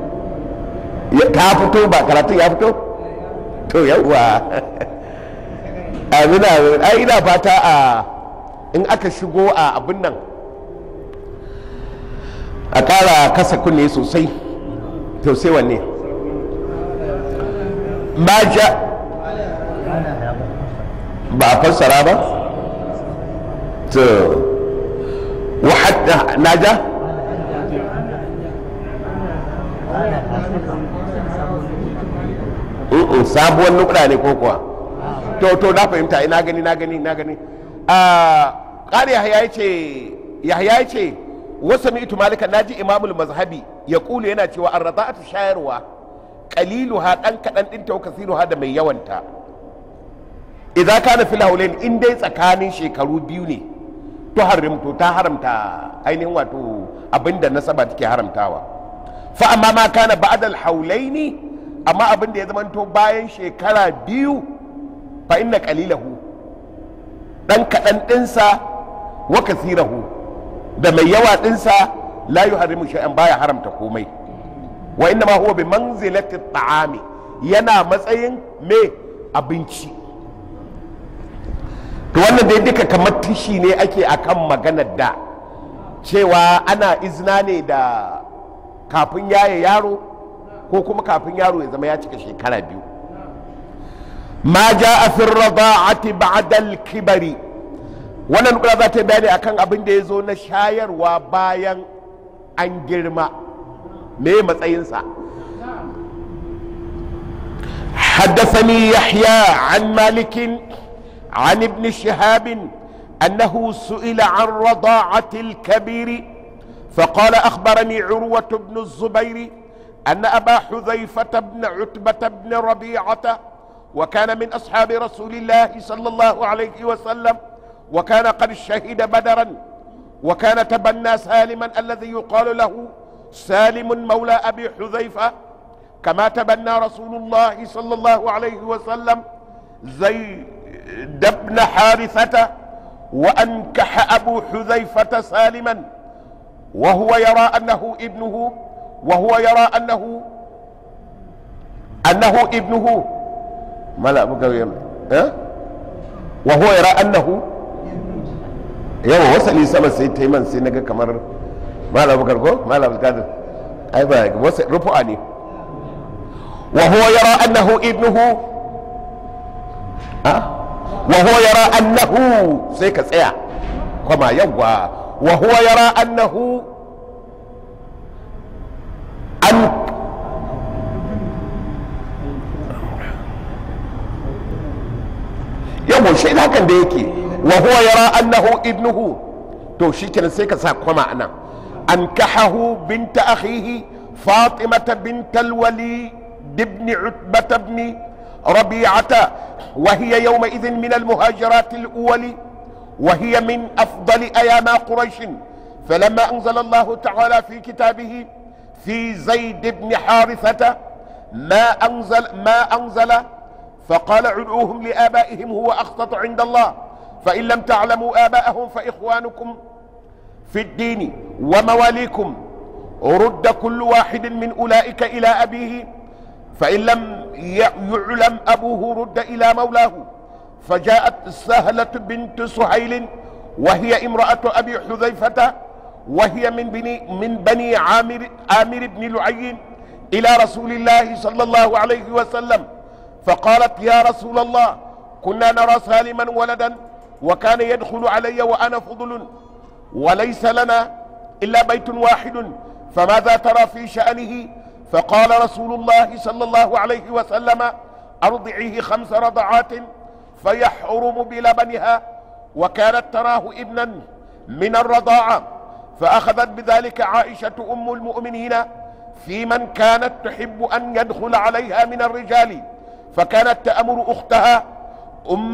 [SPEAKER 1] ta fito ba karatun ya fito to yawwa amina ai ina fata a in aka shigo a abin nan a ƙara kasa kunne sosai to sai wanne maja ba a fassara ba to wahadda naja sabuwar nukra ne ko kuwa to to na fahimta ina gani na gani na gani a ƙari yahya ce yahya ce wasu mi'tu malika naji imamul mazhabi ya kulu yana cewa an raza'atu shayarwa qaliluha dan kadan din ta kasiruha da mai yawanta idza kana fil haulain in dai tsakanin shekaru biyu ne to harimto ta haramta ainihin wato abinda nasaba take haramtawa fa amma ma kana ba'da al haulaini amma abinda ya zamanto bayan shekara biyu fa inna qalilahu ɗan kaɗan ɗinsa wa kasirahu da mai yawa ɗinsa la yuharrimu shay'an baya haramta komai wa inna ma huwa bi manzilati ta'ami yana matsayin me abinci to wannan dai duka kamar tishi ne ake akan maganar da cewa ana izina ne da kafin yaye yaro ko kuma kafin yaro ya zama ya cika shekara biyu ma ja a fin rada'ati ba'dal kibari wannan kula za ta yi bayani akan abin da ya zo na shayarwa bayan an girma me matsayinsa حدثني يحيى عن مالك عن ابن شهاب انه سئل عن رضاعه الكبير فقال اخبرني عروه بن الزبير ان ابا حذيفه بن عتبه بن ربيعه وكان من اصحاب رسول الله صلى الله عليه وسلم وكان قد شهد بدرا وكان تبنى سالما الذي يقال له سالم مولى ابي حذيفه كما تبنى رسول الله صلى الله عليه وسلم زيد بن حارثة وأنكح أبو حذيفة سالما وهو يرى أنه ابنه وهو يرى أنه أنه ابنه ما لا أبو أه؟ وهو يرى أنه yawa wasali sama sai ta yi man sai naga kamar malam bukar ko malam bukar ai ba wasu rufu'a ne وهو يرى أنه ابنه أه؟ وهو يرى أنه سيكا سيا كما يوى وهو يرى أنه أن يوم شيء هكذا ديكي وهو يرى أنه ابنه تو شيكنا سيكا سا كما أنا أنكحه بنت أخيه فاطمة بنت الولي بابن عتبة بن ربيعة وهي يومئذ من المهاجرات الأول وهي من أفضل أيام قريش فلما أنزل الله تعالى في كتابه في زيد بن حارثة ما أنزل ما أنزل فقال عدعوهم لآبائهم هو أخطط عند الله فإن لم تعلموا آباءهم فإخوانكم في الدين ومواليكم رد كل واحد من أولئك إلى أبيه فإن لم يعلم أبوه رد إلى مولاه فجاءت سهلة بنت سهيل وهي امرأة أبي حذيفة وهي من بني من بني عامر عامر بن لعي إلى رسول الله صلى الله عليه وسلم فقالت يا رسول الله كنا نرى سالما ولدا وكان يدخل علي وأنا فضل وليس لنا إلا بيت واحد فماذا ترى في شأنه فقال رسول الله صلى الله عليه وسلم أرضعيه خمس رضعات فيحرم بلبنها وكانت تراه ابنا من الرضاعة فأخذت بذلك عائشة أم المؤمنين في من كانت تحب أن يدخل عليها من الرجال فكانت تأمر أختها أم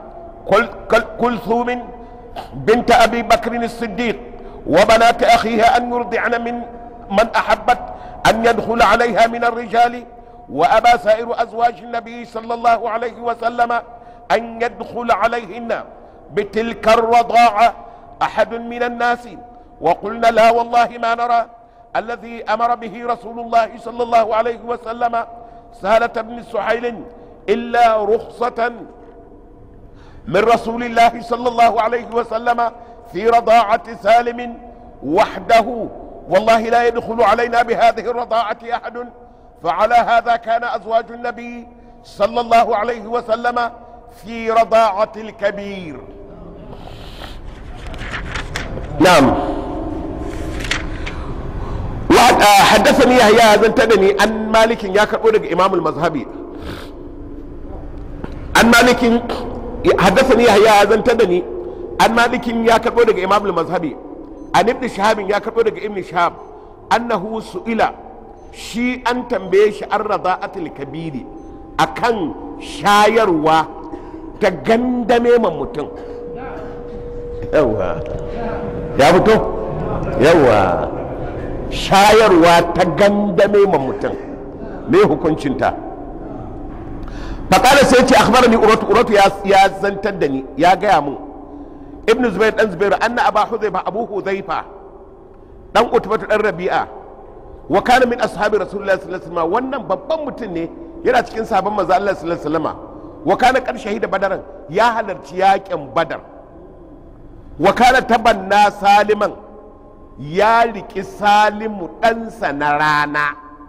[SPEAKER 1] كلثوم بنت أبي بكر الصديق وبنات أخيها أن يرضعن من من أحبت أن يدخل عليها من الرجال وأبى سائر أزواج النبي صلى الله عليه وسلم أن يدخل عليهن بتلك الرضاعة أحد من الناس وقلنا لا والله ما نرى الذي أمر به رسول الله صلى الله عليه وسلم سهلة بن سحيل إلا رخصة من رسول الله صلى الله عليه وسلم في رضاعة سالم وحده والله لا يدخل علينا بهذه الرضاعة أحد فعلى هذا كان أزواج النبي صلى الله عليه وسلم في رضاعة الكبير نعم وحد حدثني يحيى بن تدني عن مالك يا كربو امام المذهبي عن مالك حدثني يحيى بن تدني عن مالك يا كربو امام المذهبي an ibn shahabin ya karɓo daga ibn shahab annahu su'ila shi an tambaye shi an rada'atul kabiri akan shayarwa ta gandame man mutum yawa ya fito yawa shayarwa ta gandame man mutum me hukuncinta faƙala sai ce akhbarani uratu uratu ya zantar da ni ya gaya mun ibnu zubair dan zubair anna aba huzaifa abu huzaifa dan utbatu dan rabi'a wa kana min ashabi rasulullahi sallallahu alaihi wasallam wannan babban mutum ne yana cikin sabon manzo Allah sallallahu alaihi wasallam wa kana qad shahida badaran ya halarci yakin badar wa kana tabanna saliman ya riki salimu ɗansa na rana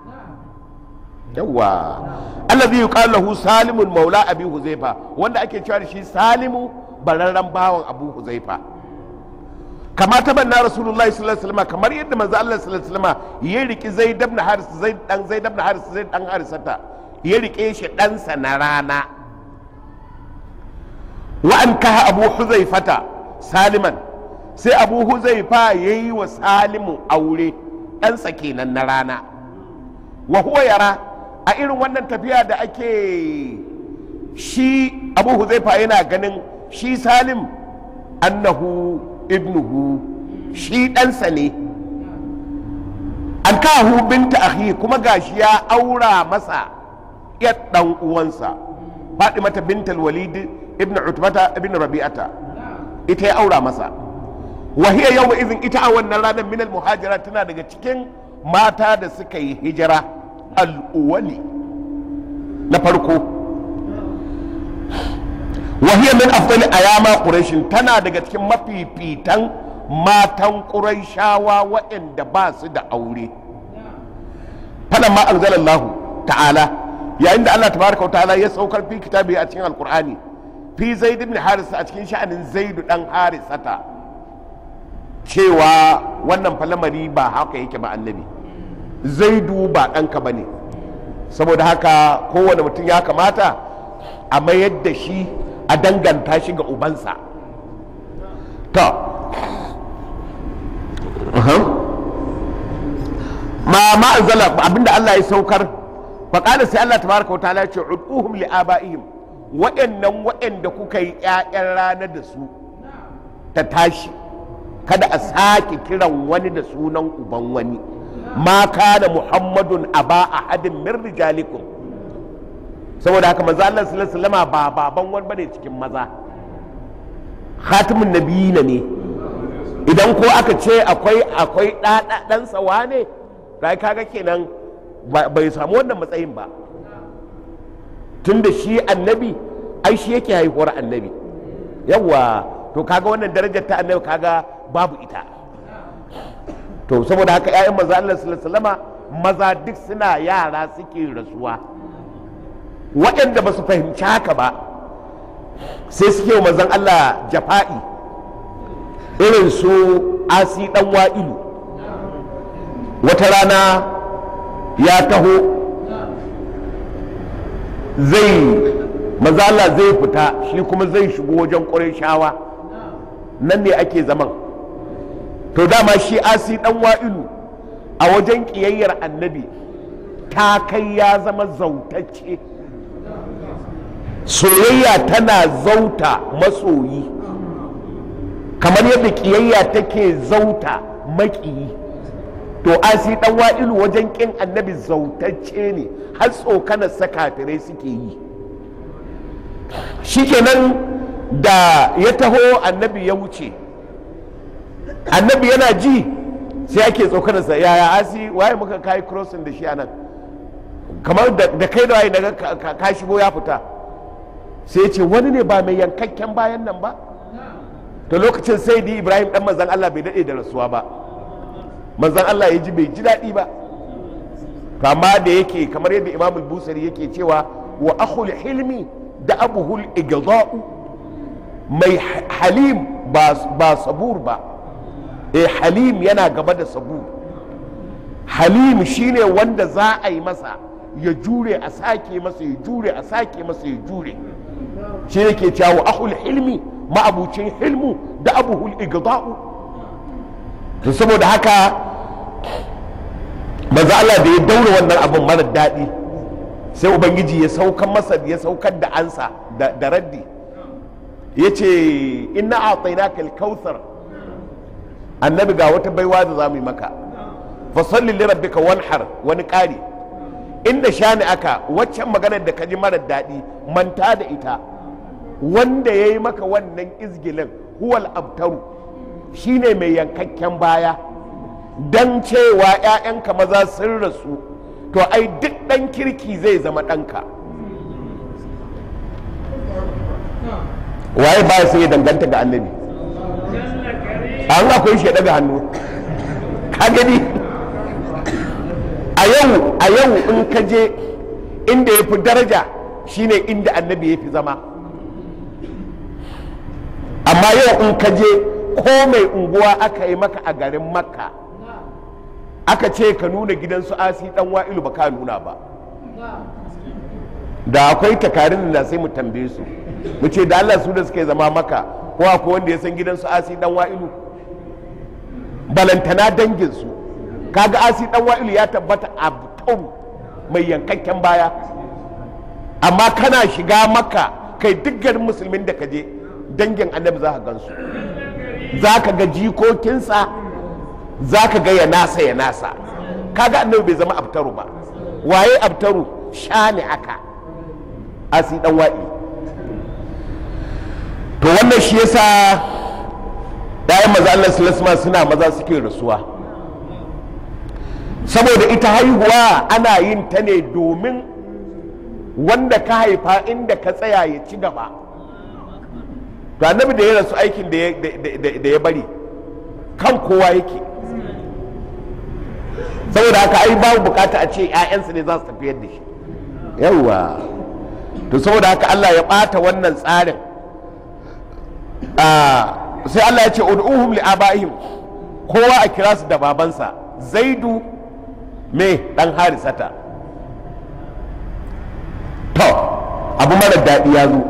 [SPEAKER 1] yawa allazi yuqalu lahu salimul maula abi huzaifa wanda ake cewa da shi salimu bararren bawan abu huzaifa kama ta banna rasulullahi sallallahu alaihi wasallam kamar yadda manzo Allah sallallahu alaihi wasallam ya riki zaid ibn haris zaid dan zaid ibn haris zaid dan harisata ya rike shi ɗansa na rana wa an kaha abu huzaifata saliman sai abu huzaifa yayi wa salimu aure ɗansa kenan na rana wa huwa yara a irin wannan tafiya da ake shi abu huzaifa yana ganin shi salim annahu ibnuhu shi ɗansa ne an kahu binta akhi kuma gashi ya aura masa yar ɗan uwansa mata bintal walid ibn utbata ibn rabi'ata ita ya aura masa wa hiya yawma izin ita a wannan ranar minal muhajira tana daga cikin mata da suka yi hijira al'uwali na farko wahiyar min afdali ayama quraishin tana daga cikin mafifitan matan quraishawa waɗanda ba su da aure fana ma anzalallahu ta'ala yayin da Allah tabaraka wa ta'ala ya saukar fi kitabi a cikin alqur'ani fi zaid ibn haris a cikin sha'anin zaidu dan harisata cewa wannan falamari ba haka yake ba annabi zaidu ba ɗanka ba ne saboda haka kowane mutum ya kamata a mayar da shi a danganta shi ga ubansa to ma ma'azala abinda Allah ya saukar faƙada sai Allah tabaraka wa ta'ala ya ce ud'uhum li abaihim waɗannan waɗanda kuka yi ƴaƴan rana da su ta tashi kada a sake kiran wani da sunan uban wani ma kana muhammadun aba ahadin min rijalikum saboda haka manzo Allah sallallahu alaihi wasallam ba baban wani bane cikin maza khatimun nabiyina ne idan ko aka ce akwai akwai dan sawa ne kai kaga kenan bai samu wannan matsayin ba tunda shi annabi ai shi yake haihuwar annabi yawa to kaga wannan darajar ta annabi kaga babu ita to saboda haka ƴaƴan maza Allah sallallahu maza duk suna yara suke rasuwa waɗanda ba su fahimci haka ba sai suke wa mazan Allah jafa'i irin su asi ɗan wa'ilu wata rana ya taho zai mazala zai fita shi kuma zai shigo wajen ƙwarai shawa nan ne ake zaman to dama shi asi dan wa'ilu a wajen ƙiyayyar annabi ta kai ya zama zautacce soyayya tana zauta masoyi kamar yadda ƙiyayya take zauta maƙiyi to asi dan wa'ilu wajen ƙin annabi zautacce ne har tsokanar sakafirai suke yi shikenan da ya taho annabi ya wuce annabi yana ji sai ake tsokanarsa yaya asi waye muka kai crossing da shi a nan kamar da kai da waye daga ka shigo ya fita sai ce wani ne ba mai yankakken bayan nan ba to lokacin sai di ibrahim dan manzan allah bai daɗe da rasuwa ba manzan allah ya ji bai ji daɗi ba kama da yake kamar yadda imamul busari yake cewa wa akhul hilmi da abuhul igda'u mai halim ba sabur ba eh halim yana gaba da sabur halim shine wanda za a yi masa ya jure a sake masa ya jure a sake masa ya jure shi ne ke cewa ahul hilmi ma'abucin hilmu da abuhul igda'u to saboda haka maza Allah da ya daura wannan abin mara daɗi sai ubangiji ya saukar masa ya saukar da ansa da raddi ya ce inna a tsainaka alkautsar annabi ga wata baiwa da za mu yi maka fasalli li rabbika wanhar wani ƙari inda shani aka waccan maganar da ka ji marar daɗi manta da ita wanda ya yi maka wannan izgilin huwal abtaru shine mai yankakken baya dan cewa 'ya'yanka maza sun rasu to ai duk ɗan kirki zai zama ɗanka waye ba sai ya danganta ga annabi an akwai shi ya daga hannu ka gani a yau a yau in ka je inda ya fi daraja shine inda annabi ya fi zama amma yau in ka je ko mai unguwa aka yi maka a garin makka aka ce ka nuna gidansu asi dan wa'ilu ba ka nuna ba da akwai takarin da sai mu tambaye su mu ce da Allah su da suke zama maka ko akwai wanda ya san gidansu asi dan wa'ilu balantana danginsu kaga asi dan wa'ilu ya tabbata a tau mai yankakken baya amma kana shiga maka kai duk garin musulmin da ka je dangin annabi za ka gansu za ka ga jikokinsa za ka ga ya nasa ya nasa kaga annabi bai zama abtaru ba waye abtaru shani aka asi dan wa'i to wannan shi yasa ɗayan maza Allah sallallahu suna maza suke rasuwa saboda ita haihuwa ana yin ta ne domin wanda ka haifa inda ka tsaya ya ci gaba to annabi da ya rasu aikin da ya bari kan kowa yake saboda haka ai babu bukata a ce 'ya'yansa ne za su tafiyar da shi yawwa to saboda haka Allah ya ɓata wannan tsarin sai Allah ya ce ud'uhum li abaihim kowa a kira su da babansa zaidu me dan harisata to abu mara daɗi ya zo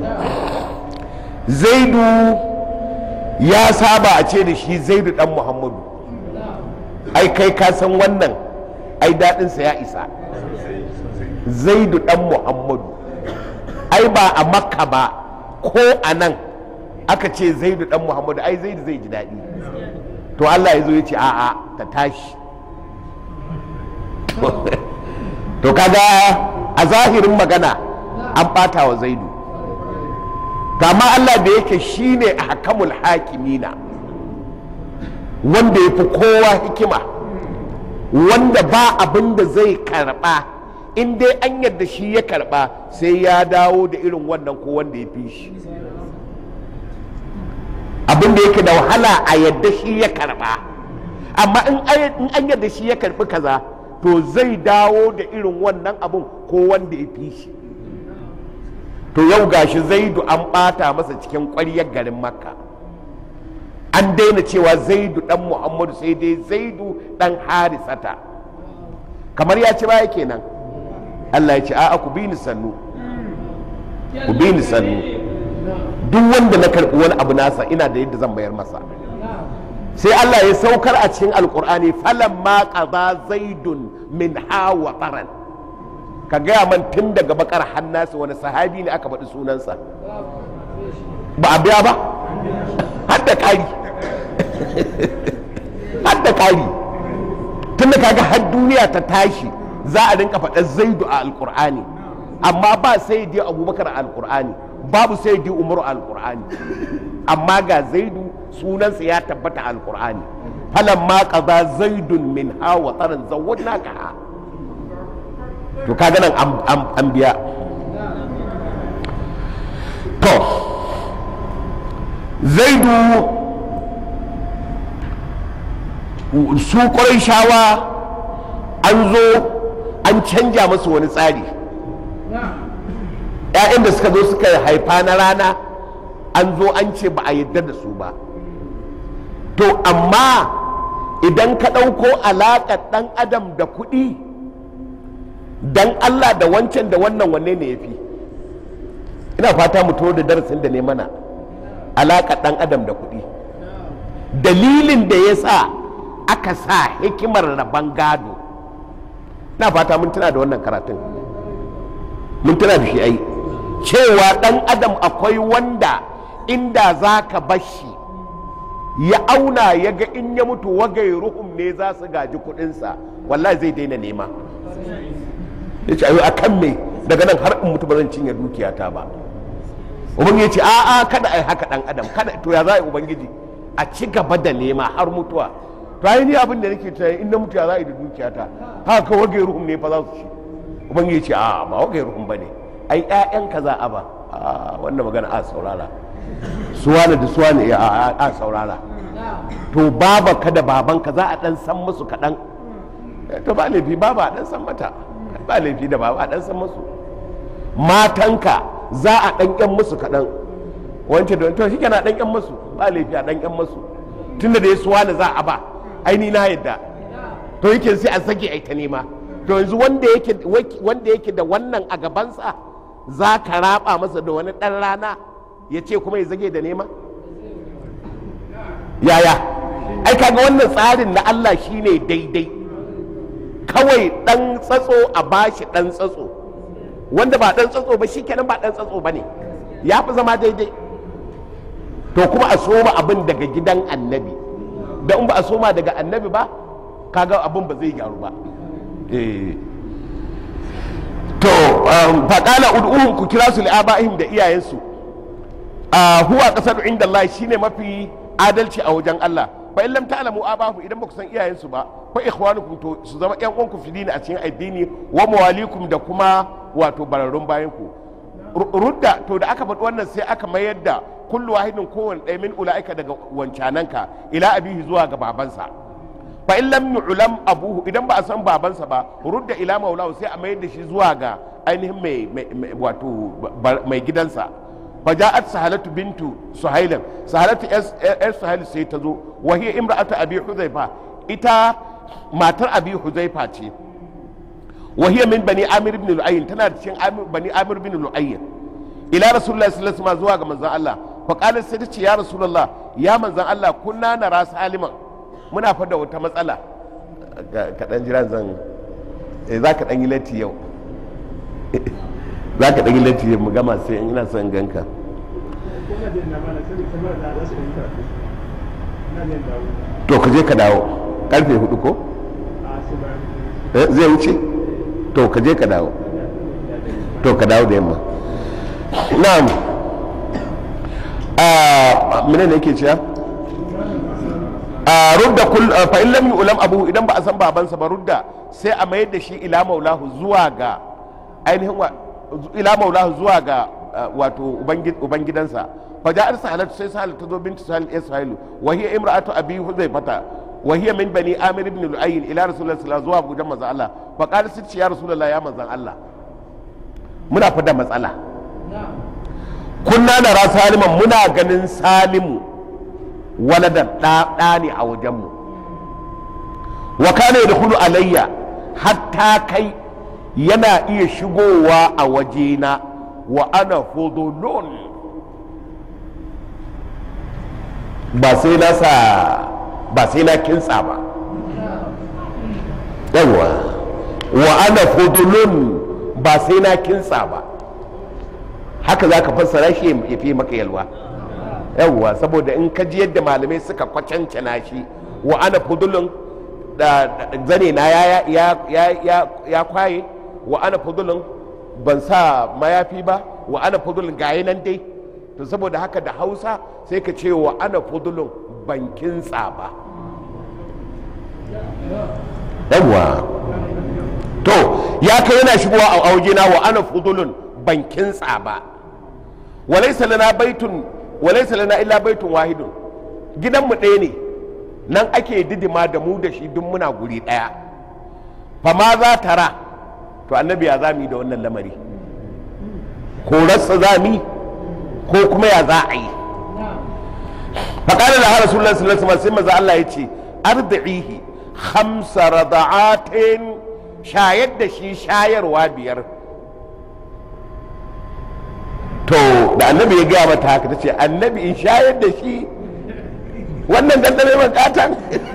[SPEAKER 1] zaidu ya saba a ce da shi zaidu dan muhammadu ai kai ka san wannan ai daɗinsa ya isa zaidu dan muhammadu ai ba a makka ba ko a nan aka ce zaidu dan muhammadu ai zaidu zai ji daɗi to allah ya zo ya ce a'a ta tashi to kaga a zahirin magana an ɓata wa zaidu kama allah da yake shine a hakamul hakimina wanda ya fi kowa hikima wanda ba abin da zai karɓa in dai an yadda shi ya karɓa sai ya dawo da irin wannan ko wanda ya fi shi abin da yake da wahala a yadda shi ya karba amma in an yadda shi ya karbi kaza to zai dawo da irin wannan abun ko wanda ya fi shi to yau gashi zaidu an bata masa cikin ƙwaryar garin makka an daina cewa zaidu dan muhammadu sai dai zaidu dan harisata kamar ya ci baya kenan allah ya ce a'a ku bi ni sannu ku bi ni sannu duk wanda na karɓi wani abu nasa ina da yadda zan mayar masa sai Allah ya saukar a cikin alkur'ani falan ma qaza zaidun min hawa qaran ka gaya man tun daga bakar hannasa wani sahabi ne aka faɗi sunansa ba a biya ba har da kari har da kari tun da kaga har duniya ta tashi za a rinka faɗar zaidu a alkur'ani amma ba sai dai abubakar a alkur'ani babu sai di umaru alkur'ani amma ga zaidu sunansa ya tabbata alkur'ani falan ma kaza zaidun min hawa tsarin zawon ka to kaga nan an biya to zaidu su shawa an zo an canja masu wani tsari ‘ya'yan da suka zo suka haifa na rana an zo an ce ba a yadda da su ba to amma idan ka ɗauko alaƙar ɗan adam da kuɗi dan Allah da wancan da wannan wanne ne ya fi ina fata mu da darasin da ne mana alaƙar ɗan adam da kuɗi dalilin da ya sa aka sa hikimar rabon gado na fata mun tuna da wannan karatun mun tuna da shi ai cewa ɗan adam akwai wanda inda za ka bashi ya auna ya ga in ya mutu wagai ruhum ne za su gaji kuɗinsa wallahi zai daina nema ya ce ayo a kan me daga nan har in mutu ba zan cinye dukiyata ba ubangiji ya ce a'a kada ai haka dan adam kada to ya za a yi ubangiji a ci gaba da nema har mutuwa to ai ni abin da nake tunani in na mutu ya za a yi da dukiyata haka ka wage ruhun ne fa za su ci ubangiji ya ce a'a ba wage ruhun bane ai ƴaƴan ka za a ba a wannan magana a saurara suwane da suwane ya a a saurara to baba ka da babanka za a dan san musu kaɗan to ba laifi baba a dan san mata ba laifi da baba a dan san musu matanka za a dan yan musu kaɗan wance da to shi na dan yan musu ba laifi a dan yan musu tunda da ya suwane za a ba aini na yadda to yake sai a sake ai ta nema to yanzu wanda yake wanda yake da wannan a gabansa za ka raba masa da wani ɗan rana ya ce kuma ya zage da nema yaya ai kaga wannan tsarin na Allah shine daidai kawai ɗan tsatso a bashi ɗan tsatso wanda ba ɗan tsatso ba shi kenan ba ɗan tsatso ba ne ya fi zama daidai to kuma a soma abin daga gidan annabi da in ba a soma daga annabi ba kaga abin ba zai gyaru ba eh to faƙala ud'uhum ku kira su li'aba'ihim da iyayensu a huwa ƙasar inda Allah shine mafi adalci a wajen Allah fa in lam ta'lamu abahu idan baku san iyayensu ba fa ikhwanukum to su zama ƴan uwanku fi dini a cikin addini wa mawalikum da kuma wato bararrun bayan ku rudda to da aka faɗi wannan sai aka mayar da kullu wahidin kowanne ɗaya min ula'ika daga wancananka ila abihi zuwa ga babansa fa in lam yu'lam abuhu idan ba a san babansa ba rudda ila maulahu sai a mayar da shi zuwa ga ainihin mai wato mai gidansa fa ja'at sahalatu bintu suhailan sahalatu yar suhail sai ta zo wa hiya imra'atu abi huzaifa ita matar abi huzaifa ce wa hiya min bani amir ibn lu'ayyin tana da cikin bani amir ibn lu'ayyin ila rasulullahi sallallahu alaihi wasallam zuwa ga manzon Allah fa qalat sai ta ce ya rasulullah ya manzon Allah kunna nara saliman muna fada wata matsala kaɗan jira zan za ka ɗan yi latti yau za ka ɗan yi latti mu gama sai ina son ganka to ka je ka dawo karfe hudu ko zai wuce to ka je ka dawo to ka dawo da yamma na'am a mene ne yake cewa rudda kul fa in lam yu'lam abu idan ba a san babansa ba rudda sai a mayar da shi ila maulahu zuwa ga ainihin ila maulahu zuwa ga wato ubangidansa fa ja'ar sahalatu sai sahalatu ta zo bintu sahal ya sahalu wa hiya imra'atu abi huzaifata wa hiya min bani amir ibn lu'ayyin ila rasulullahi sallallahu zuwa gudan manzo Allah fa qala sai ya rasulullahi ya manzon Allah muna fada matsala kunna nara saliman muna ganin salimu waladan ɗa ne a wajenmu wa kana da hulu alayya hatta kai yana iya shigowa a wajena wa ana fudulun ba sai na sa ba sai na kintsa ba yawa wa ana fudulun ba sai na kintsa ba haka za ka fassara shi ya fi maka yalwa yawwa saboda in ka ji yadda malamai suka kwacancana shi wa ana fudulun da zane na ya kwaye wa ana fudulun ban sa mayafi ba wa ana fudulun gaye nan dai to saboda haka da hausa sai ka ce wa ana fudulun ban kintsa ba yawwa to ya kai yana shigowa a aujena wa ana fudulun ban kintsa ba walaisa lana baitun walaisa lana illa baitun wahidun gidanmu ɗaya ne nan ake didima da mu da shi duk muna guri ɗaya fa ma za tara to annabi ya zami da wannan lamari ko rasa zami ko kuma ya za a yi faƙalar da rasulullah sallallahu alaihi wasallam sai maza Allah ya ce arda'ihi khamsa rada'atin shayar da shi shayarwa biyar to da annabi ya gaya mata haka ta ce annabi in shayar da shi wannan dandame makatan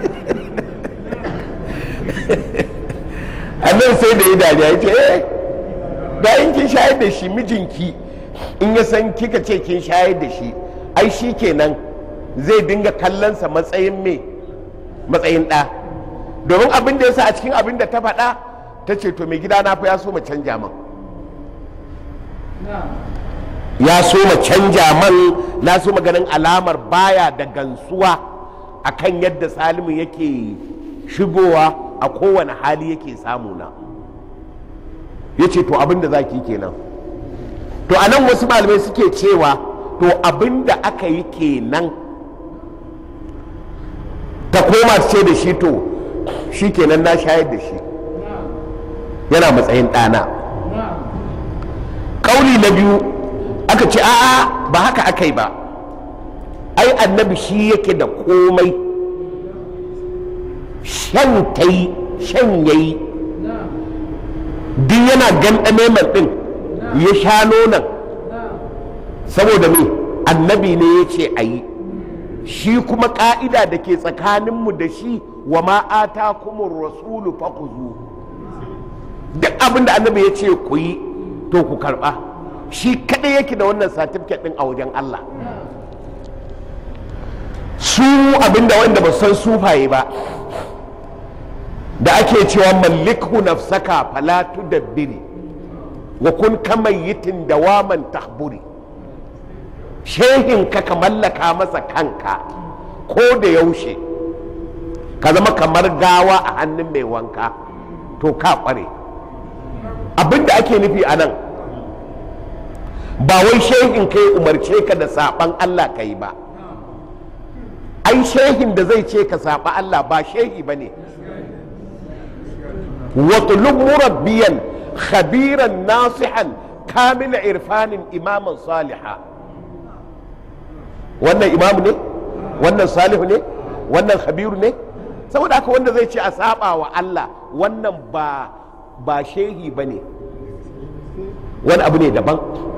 [SPEAKER 1] annabi sai da yi dariya ya ce eh da in kin shayar da shi mijinki in ya san kika ce kin shayar da shi ai shi kenan zai dinga kallonsa matsayin me matsayin ɗa domin abin da ya sa a cikin abin da ta faɗa ta ce to mai gida na fa ya so mu canja man ya so ma canja man na so ganin alamar baya da gansuwa akan yadda salimu yake shigowa a kowane hali yake samuna ya ce to abinda za ki kenan to a nan wasu malamai suke cewa to abinda aka yi kenan ta koma ce da shi to shi kenan na shayar da shi yana matsayin ɗana ƙauli na biyu aka ce a'a ba haka aka yi ba ai annabi shi yake da komai shan ta yi shan ya yi duk yana gandame man ɗin ya sha nonon saboda me annabi ne ya ce a yi shi kuma ƙa'ida da ke tsakaninmu da shi wa ma'ata kuma rasulu fakuzu duk abin da annabi ya ce ku yi to ku karɓa shi kaɗai yake da wannan satifiket ɗin a wajen Allah su abinda wanda ba san sufaye ba da ake cewa mallikhu nafsaka fala tudabbiri wa kun kamayyitin dawaman tahburi shehin ka ka mallaka masa kanka ko da yaushe ka zama kamar gawa a hannun mai wanka to ka kware abinda ake nufi a nan ba wai shehin ka umarce ka da saban Allah ka yi ba ai shehin da zai ce ka saba Allah ba shehi ba ne watulub murabbiyan khabiran nasihan kamila irfanin imaman saliha wannan imamu ne wannan salihu ne wannan khabiru ne saboda haka wanda zai ce a saba wa Allah wannan ba ba shehi ba ne wani abu ne daban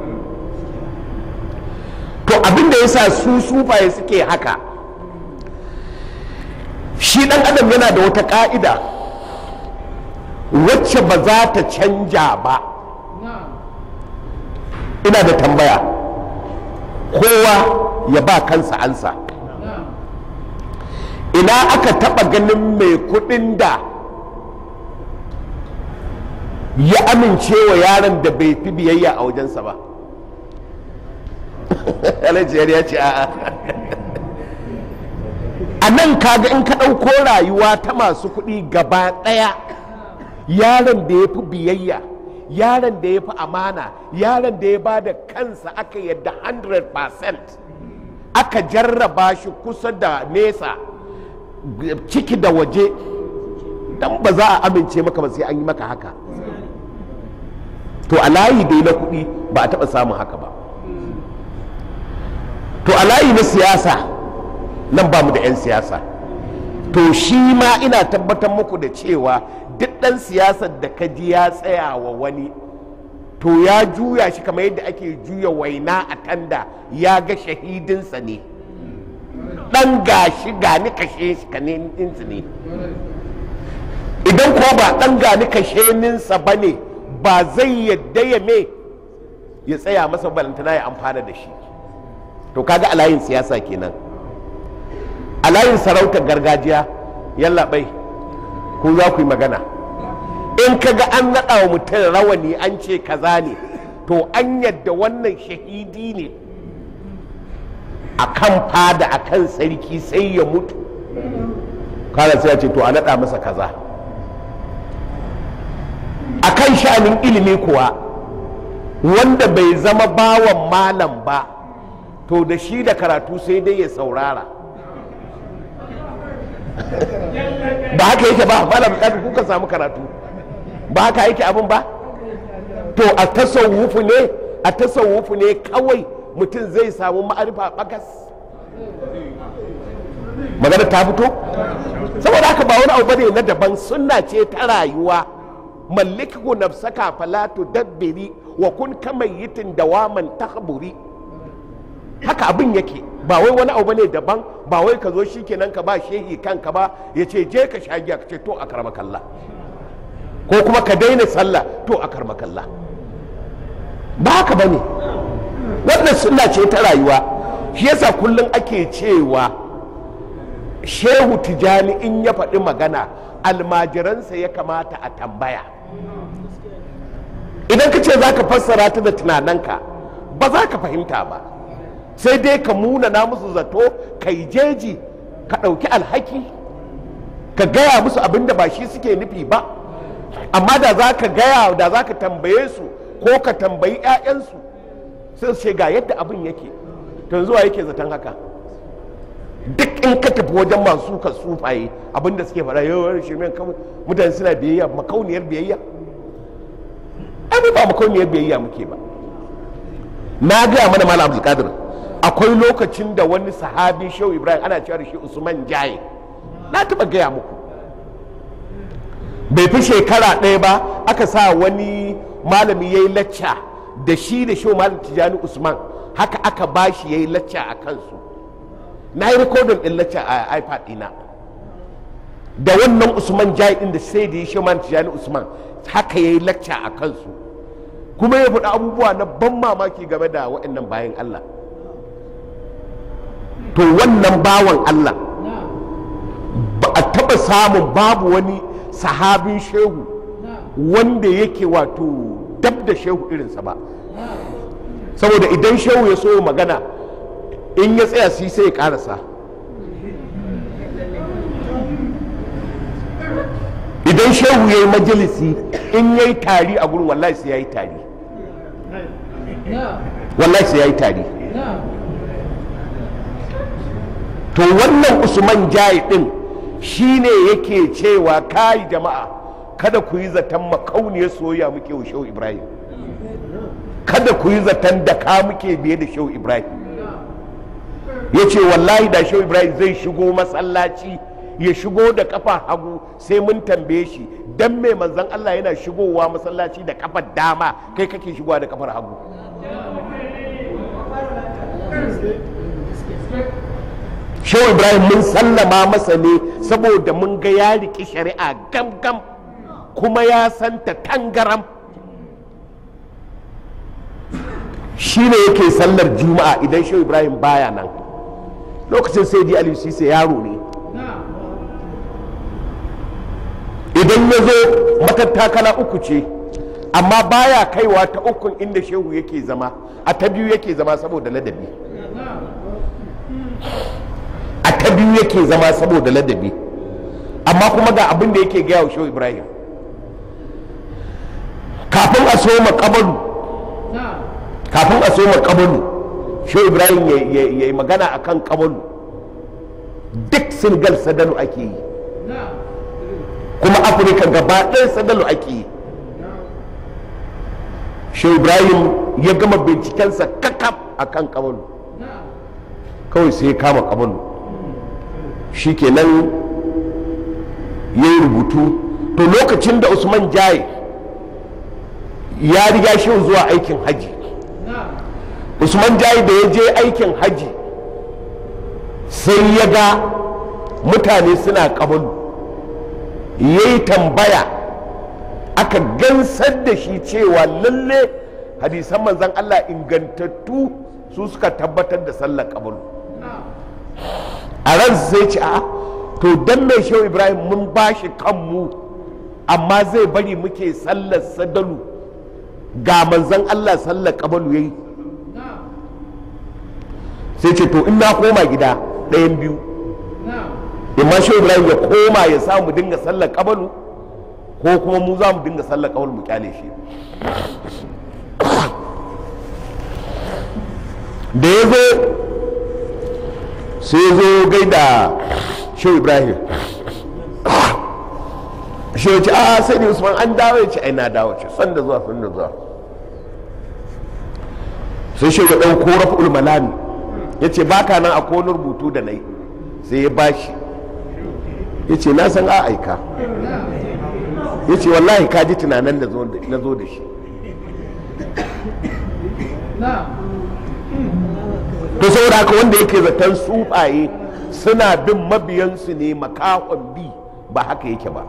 [SPEAKER 1] to abin da yasa su sufaye suke haka shi dan adam yana da wata ka'ida wacce ba za ta canja ba ina da tambaya kowa ya ba kansa ansa ina aka taba ganin mai kudin da ya amince wa yaron da bai fi biyayya a wajensa ba alajiyar ya ce a'a a nan kaga in ka ɗauko rayuwa ta masu kuɗi gaba ɗaya yaron da ya fi biyayya yaron da ya fi amana yaron da ya ba da kansa aka yadda 100% aka jarraba shi kusa da nesa ciki da waje dan ba za a amince maka ba sai an yi maka haka to a layi dai na kuɗi ba a taɓa samun haka ba to a layi na siyasa nan ba mu da 'yan siyasa to shi ma ina tabbatar muku da cewa duk ɗan siyasar da ka ji ya tsaya wa wani to ya juya shi kamar yadda ake juya waina a tanda ya ga shahidinsa ne ɗan gashi gani kashe shi ka ne idan ko ba ɗan gani kashe ninsa ba ne ba zai yadda ya me ya tsaya masa balantana ya amfana da shi to kaga a layin siyasa kenan a layin sarautar gargajiya yalla bai ko za ku yi magana in kaga an naɗa wa mutum rawani an ce kaza ne to an yadda wannan shahidi ne a kan fada a kan sarki sai ya mutu kala sai ya ce to a naɗa masa kaza a kan sha'anin ilimi kuwa wanda bai zama bawan malam ba to da shi da karatu sai dai ya saurara ba haka yake ba malam kafin kuka samu karatu ba haka yake abin ba to a tasawufu ne a tasawufu ne kawai mutum zai samu ma'arifa bagas magana ta fito saboda haka ba wani abu bane na daban sunna ce ta rayuwa malliku nafsaka fala tudabbiri wa kun kamayyitin dawaman tahburi haka abin yake ba wai wani abu ne daban ba wai ka zo shi kenan ka ba shehi kanka ba ya ce je ka sha giya ka ce to a karma kalla ko kuma ka daina sallah to a karma kalla ba haka ba ne wannan sunna ce ta rayuwa shi yasa kullum ake cewa shehu tijani in ya faɗi magana almajiransa ya kamata a tambaya idan ka ce za ka fassara ta da tunaninka ba za ka fahimta ba sai dai ka munana musu zato ka yi jeji ka ɗauki alhaki ka gaya musu abin da ba shi suke nufi ba amma da za ka gaya da za ka tambaye su ko ka tambayi 'ya'yansu sai su ce ga yadda abin yake to zuwa yake zaton haka duk in ka tafi wajen masu ka sufaye abinda suke faɗa yawan shirmen kawai mutane suna biyayya makauniyar biyayya ai ba makauniyar biyayya muke ba na gaya mana malam abdulkadir akwai lokacin da wani sahabi shehu ibrahim ana cewa da shi usman jaye na taɓa gaya muku bai fi shekara ɗaya ba aka sa wani malami ya yi lacca da shi da shehu malam tijjani usman haka aka ba shi ya yi lacca a kansu na yi rikodin ɗin lacca a ipad ɗina da wannan usman jaye ɗin da sai da ya shehu malam tijjani usman haka ya yi lacca a kansu kuma ya faɗi abubuwa na ban mamaki game da waɗannan bayan Allah to wannan bawan Allah ba a taɓa samun babu wani sahabin shehu wanda yake wato dab da shehu irinsa ba saboda idan shehu ya so magana in ya tsaya si sai ya karasa idan shehu ya yi majalisi in ya yi tari a gurin wallahi sai ya yi tari wallahi sai ya yi tari to wannan usman jayi din shine yake cewa kai jama'a kada ku yi zaton makauniyar soyayya muke wa shehu ibrahim kada ku yi zaton da ka muke biye da shehu ibrahim ya ce wallahi da shehu ibrahim zai shigo masallaci ya shigo da kafa hagu sai mun tambaye shi dan mai manzan allah yana shigowa masallaci da kafar dama kai kake shigowa da kafar hagu shehu ibrahim mun sallama masa ne saboda mun ga ya riƙi shari'a gam gam kuma ya santa tangaram shi ne yake sallar juma'a idan shehu ibrahim baya nan lokacin sai di aliyu sai yaro ne idan ya zo matattakala uku ce amma baya kaiwa ta ukun inda shehu yake zama a ta biyu yake zama saboda ladabi a ta biyu yake zama saboda ladabi amma kuma ga abin da yake gaya wa shehu ibrahim kafin a soma kabalu kafin a soma kabalu shehu ibrahim ya yi magana a kan kabalu duk singal sadalu ake yi kuma afirka gaba ɗaya sadalu ake yi shehu ibrahim ya gama bincikensa kakaf a kan kabalu kawai sai ya kama kabalu shi kenan ya yi rubutu to lokacin da usman jaye ya riga shi zuwa aikin haji usman jaye da ya je aikin haji sai ya ga mutane suna kabalu ya yi tambaya aka gansar da shi cewa lalle hadisan manzan allah ingantattu su suka tabbatar da sallar kabalu a ran sai ce a to dan mai shehu ibrahim mun ba shi kanmu amma zai bari muke sallar sadalu ga manzan allah sallar kabalu yayi sai ce to in na koma gida ɗayan biyu imma shehu ibrahim ya koma ya samu dinga sallar kabalu ko kuma mu za mu dinga sallar kabalu mu kyale shi da ya zo sai ya zo gaida shehu ibrahim shi ya ce a sai ne usman an dawo ya ce ai na dawo ce san da zuwa san da zuwa sai shi ya ɗauko raf'ul malami ya ce baka nan a wani rubutu da nai sai ya bashi ya ce na san a aika ya ce wallahi ka ji tunanin da na zo da shi to saboda haka wanda yake zaton sufaye suna bin mabiyansu ne makahon bi ba haka yake ba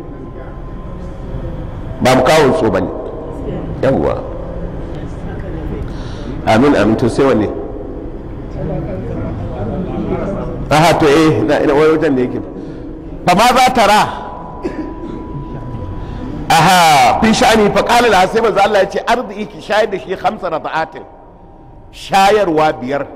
[SPEAKER 1] ba makahon so ba ne yawwa amin amin to sai wanne aha to eh na ina wani wajen da yake fa ma za ta ra aha fi sha'ani fa qala la sai manzo Allah ya ce arziki ki shayar da shi khamsa rada'atin shayarwa biyar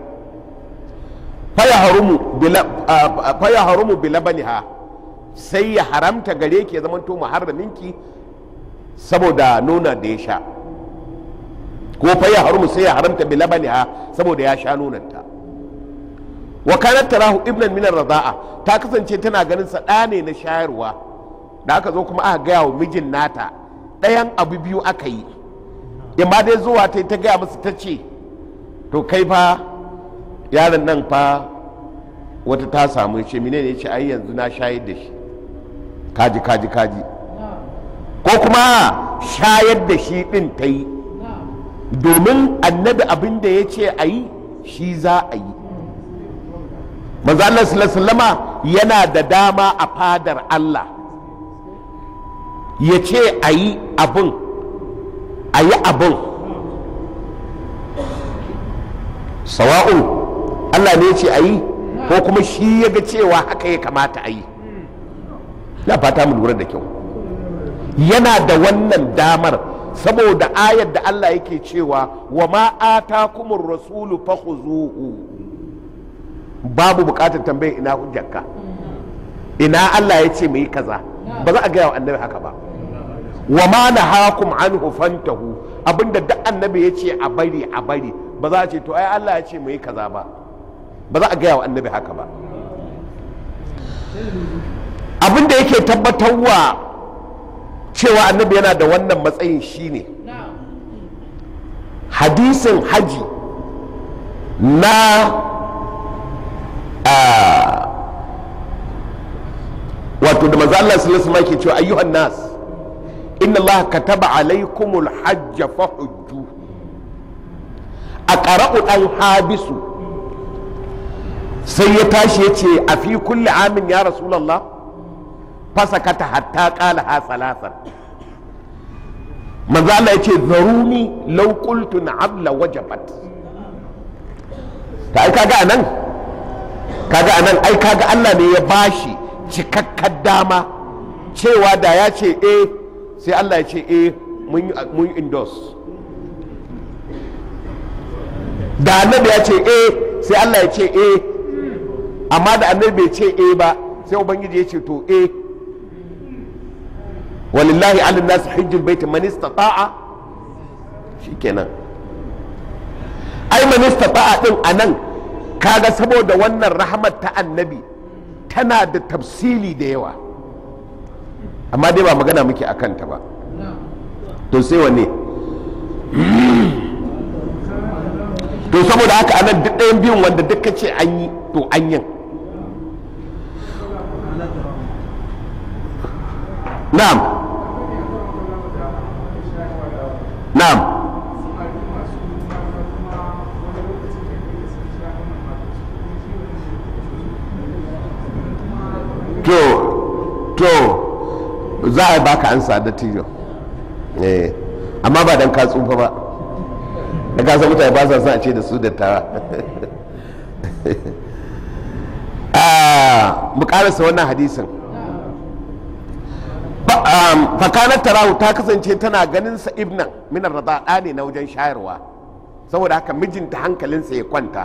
[SPEAKER 1] faya harumu bilabaniha sai ya haramta gare ki ya zamanto muharraminki saboda nuna da ya sha ko faya harumu sai ya haramta bilabaniha saboda ya sha nonanta wa kanat tarahu ibnan min radaa ta kasance tana ganin sa ɗa ne na shayarwa da aka zo kuma aka gaya wa mijin nata ɗayan abu biyu aka yi imma dai zuwa ta ta gaya masa ta ce to kai fa yaron nan fa wata ta samu ce mine ne ce ai yanzu na shayar da shi kaji kaji kaji ko kuma shayar da shi ɗin ta yi domin annabi abin da ya ce a yi shi za a yi manzo Allah sallallahu yana da dama a fadar Allah ya ce a yi abin a yi abin sawa'un Allah ne ya ce a yi ko kuma shi ya ga cewa haka ya kamata a yi na fata mu lura da kyau yana da wannan damar saboda ayar da Allah yake cewa wa ma atakumur rasulu fakhuzuhu babu bukatar tambayar ina hujjarka ina Allah ya ce mu yi kaza ba za a gaya wa annabi haka ba wa ma nahakum anhu fantahu abinda duk annabi ya ce a bari a bari ba za a ce to ai Allah ya ce mu yi kaza ba ba za a gaya wa annabi haka ba abinda yake tabbatarwa cewa annabi yana da wannan matsayin shine hadisin haji na wato da maza Allah sallallahu alaihi ke cewa ayyuhan nas inna Allah kataba alaikumul hajja fahujju a qara'u dan habisu sai ya tashi ya ce a fi kulli amin ya rasulullah fasakata hatta qala ha salasan manzo Allah ya ce zaruni law qultu na'am la wajabat ta ai kaga anan kaga anan ai kaga Allah ne ya bashi cikakkar dama cewa da ya ce eh sai Allah ya ce eh mun endorse da annabi ya ce eh sai Allah ya ce eh amma da annabi bai ce eh ba sai ubangiji ya ce to eh walillahi ala nas hajjul bait man istata'a shikenan ai man istata'a din anan kaga saboda wannan rahmat ta annabi tana da tafsili da yawa amma dai ba magana muke a kanta ba to sai wanne to saboda haka anan duk ɗayan biyun wanda duka ce an yi to an yin na'am na'am to to za a baka ansa da tijo eh amma ba dan ka tsufa ba da ka san mutane ba sa son a ce da su dattawa mu karasa wannan hadisin fakanar tarahu ta kasance tana ganin sa ibnan minar rada ɗa ne na wajen shayarwa saboda haka mijinta hankalinsa ya kwanta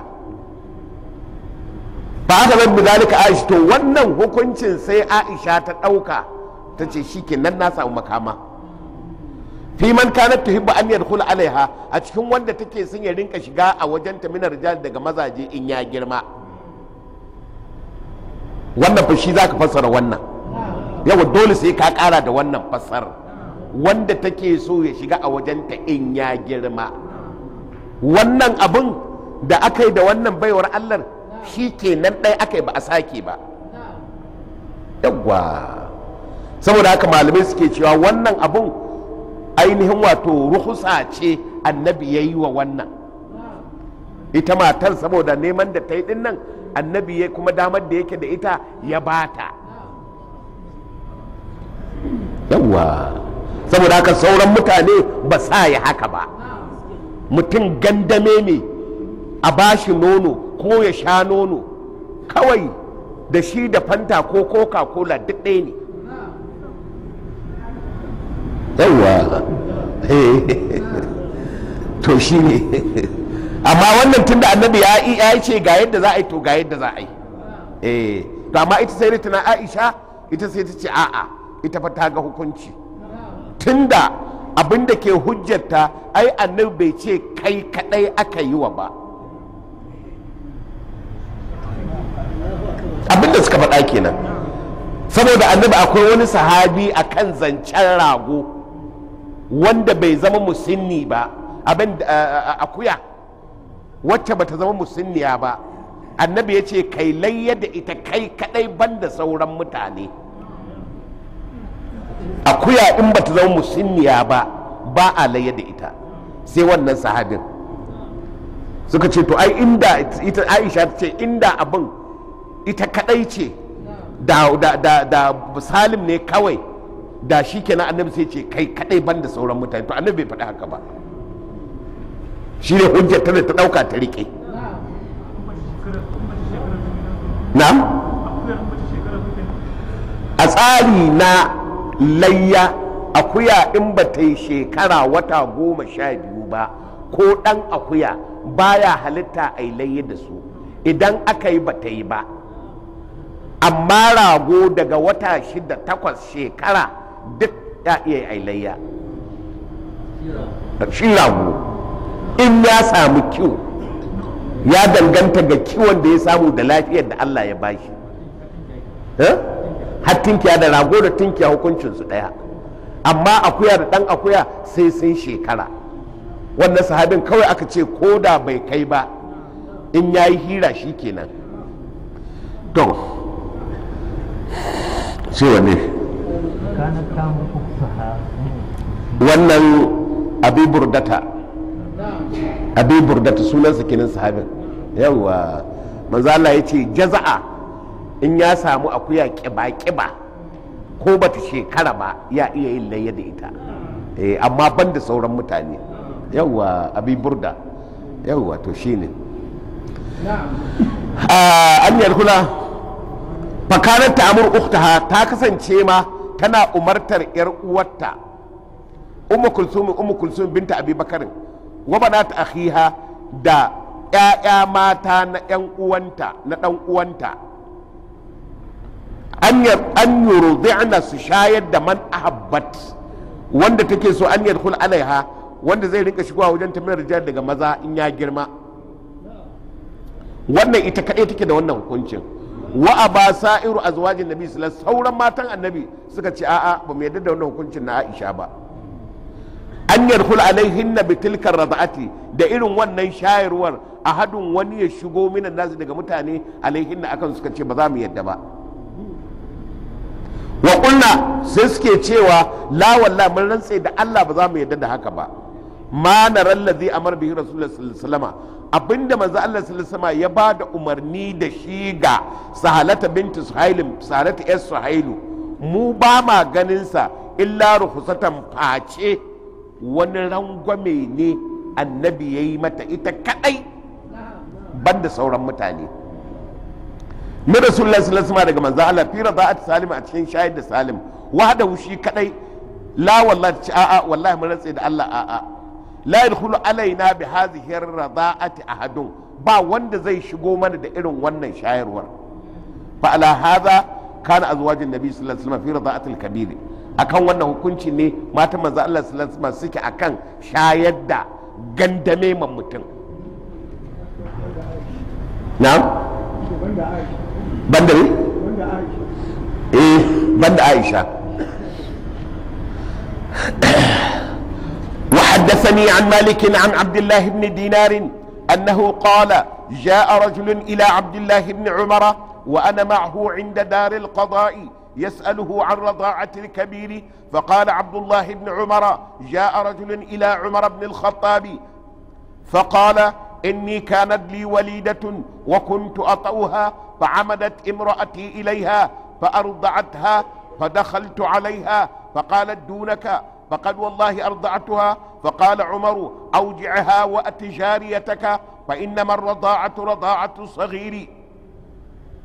[SPEAKER 1] ba haka zan bizalika aisha to wannan hukuncin sai aisha ta ɗauka ta ce shi nan na samu makama fi man kanat tuhibbu an yadkhul alaiha a cikin wanda take son ya rinka shiga a wajen ta minar rijal daga mazaje in ya girma wannan fa shi zaka fassara wannan yawa dole sai ka kara da wannan fassara wanda take so ya shiga a wajen ta in ya girma wannan abun da aka yi da wannan baiwar Allah shi ke nan ɗaya aka yi ba a sake ba yawwa saboda haka malamai suke cewa wannan abun ainihin wato ruhusa ce annabi ya yi wa wannan ita matar saboda neman da ta yi din nan annabi ya kuma damar da yake da ita ya bata yawwa saboda haka sauran mutane ba sa ya haka ba mutum gandame ne a bashi nono ko ya sha nono kawai da shi da fanta ko coca cola duk ɗaya ne yawwa to shi ne amma wannan tunda annabi ya yi ya ce ga yadda za a yi to ga yadda za a yi eh to amma ita sai tana Aisha ita sai ta ce a'a ita fa ta ga hukunci tunda abin da ke hujjarta ai annabi bai ce kai kadai aka yi wa ba abin da suka faɗa kenan saboda annabi akwai wani sahabi a kan zancen rago wanda bai zama musinni ba abin akuya wacce bata zama musinniya ba annabi ya ce kai layya da ita kai kadai banda sauran mutane akuya in bata zama musinniya ba ba a layya da ita sai wannan sahabin suka ce to ai inda ita aisha ta ce inda abin ita kadai ce da, da, da, da salim ne kawai da shi kenan annabi sai ce kai kadai banda sauran mutane to annabi bai faɗi haka ba shi ne hujjar ta da ta ɗauka ta riƙe na'am a tsari na layya akuya in ba ta yi shekara wata goma sha biyu ba ko ɗan akuya baya halitta a yi layya da su idan aka yi ba ta yi ba amma rago daga wata shida takwas shekara duk ya iya yi layya shi rago in ya samu kiwo ya danganta ga kiwon da ya samu da lafiyar da Allah ya bashi har tinkiya da rago da tinkiya hukuncinsu ɗaya amma akuya da ɗan akuya sai sun shekara wannan sahabin kawai aka ce ko da bai kai ba in ya yi hira shi kenan to sai wane
[SPEAKER 4] كانت تامر أختها
[SPEAKER 1] wannan abi burdata abi burdata sunansa kenan sahabin yawa manzo Allah ya ce jaza'a in ya samu akuya kiba-kiba ko bata shekara ba ya iya yin layya da ita eh, amma ban da sauran mutane yawa abi burda yawa to shine Ah, an yarkula fakarar ta'amur uktaha ta kasance ma tana umartar yar uwarta ummu kulsum ummu kulsum binta abi bakarin wa banat akhiha da ƴaƴa mata na ƴan uwanta na ɗan uwanta an yar an yurdi'na su shayar da man ahabbat wanda take so an yadkhul alaiha wanda zai rinka shigowa wajen tambayar rijal daga maza in ya girma wannan ita kaɗai take da wannan hukuncin wa a ba sa'iru azwajin nabi sallallahu alaihi sauran matan annabi suka ce a'a ba mu yarda da wannan hukuncin na Aisha ba an yarkul alaihinna bi tilkar rada'ati da irin wannan shayarwar a hadin wani ya shigo minan nasu daga mutane alaihinna akan suka ce ba za mu yarda ba wa kulna sai suke cewa la wallahi mun rantse da Allah ba za mu yarda da haka ba ma naral ladhi amar bihi rasulullah sallallahu alaihi wasallam abinda manzo Allah sallallahu alaihi wasallam ya ba da umarni da shi ga sahalata binti suhailim sahalata yas suhailu mu ba ma ganin sa illa ruhsatan face wani rangwame ne annabi yayi mata ita kadai banda sauran mutane min rasulullah sallallahu alaihi wasallam daga manzo Allah fi rada'at salim a cikin shahid da salim wahda shi kadai la wallahi a'a wallahi mun rantse da Allah a'a la yadkhulu alaina bi hadhihi ar-rada'ati ahadun ba wanda zai shigo mana da irin wannan shayarwar fa ala hadha kana azwajin nabi sallallahu alaihi wasallam fi rada'ati al-kabir akan wannan hukunci ne matan manzo Allah sallallahu alaihi wasallam suke akan shayar da gandame man mutum na'am banda ne eh banda Aisha وحدثني عن مالك عن عبد الله بن دينار أنه قال جاء رجل إلى عبد الله بن عمر وأنا معه عند دار القضاء يسأله عن رضاعة الكبير فقال عبد الله بن عمر جاء رجل إلى عمر بن الخطاب فقال إني كانت لي وليدة وكنت أطأها فعمدت امرأتي إليها فأرضعتها فدخلت عليها فقالت دونك فقد والله أرضعتها فقال عمر أوجعها وأت جاريتك فإنما الرضاعة رضاعة الصغير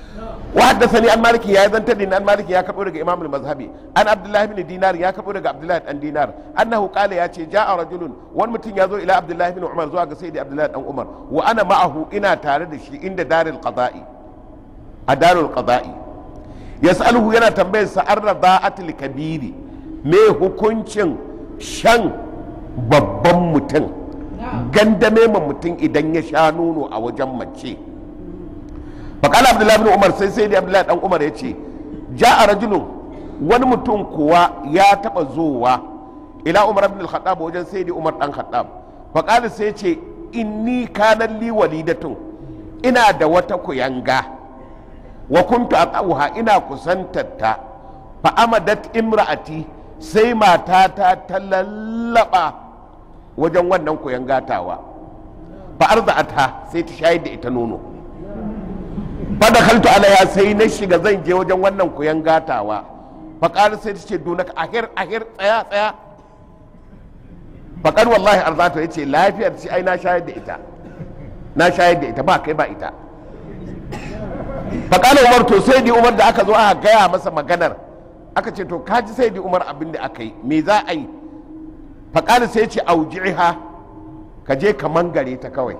[SPEAKER 1] وحدثني عن مالك يا اذن تدين عن مالك يا كبر امام المذهبي عن عبد الله بن دينار يا كبر عبد الله بن دينار انه قال يا شي جاء رجل وان متين يزو الى عبد الله بن عمر زوا سيدي عبد الله بن عمر وانا معه انا تare da shi inda darul qada'i a darul qada'i yas'aluhu yana tambayar sa an rada'atul kabiri me hukuncin shan babban mutum gandame ma mutum idan ya sha nono a wajen mace faƙala abdullahi bin umar sai sai da abdullahi dan umar ya ce ja a rajulun wani mutum kuwa ya taɓa zowa ila umar ibn al-khattab wajen sai da umar dan khattab faƙala sai ce inni kanan li walidatun ina da wata kuyanga wa kuntu aqauha ina kusantarta fa amadat imra'ati sai matata ta lallaba wajen wannan kuyangatawa fa arza'ata sai ta shayar da ita nono fada kaltu alaya sai na shiga zan je wajen wannan kuyan gatawa faƙar sai ta ce dunaka ahir ahir tsaya tsaya faƙar wallahi arzata ya ce lafiyar ce ai na shayar da ita na shayar da ita ba kai ba ita faƙar umar to sai di umar da aka zo aka gaya masa maganar aka ce to kaji sai di umar abin da aka yi me za a yi faƙar sai ce auji'iha ka je ka mangare ta kawai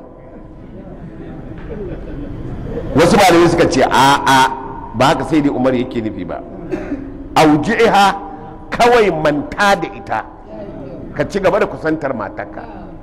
[SPEAKER 1] wasu malamai suka ce a a ba haka sai dai umar yake nufi ba auji'iha kawai manta da ita ka ci gaba da kusantar matarka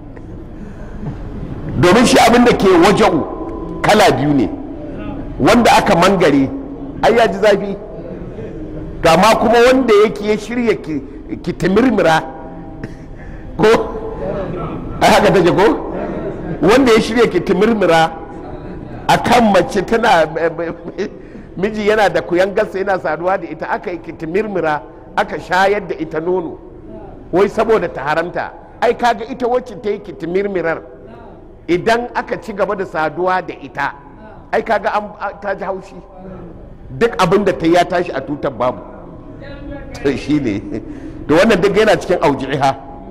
[SPEAKER 1] domin shi abin da ke waja'u kala biyu ne wanda aka mangare ai ya ji zafi amma kuma wanda yake ya shirya ki timirmira ko ai haka take ko wanda ya shirya ki timirmira a kan mace tana miji yana da kuyan gasa yana saduwa da ita aka yi kitimirmira aka shayar da ita nono wai saboda ta haramta ai kaga ita wacce ta yi kitimirmirar idan aka ci gaba da saduwa da ita ai kaga an ta ji haushi duk abin da ta ya tashi a tutar babu shi ne da wannan duk yana cikin auji'iha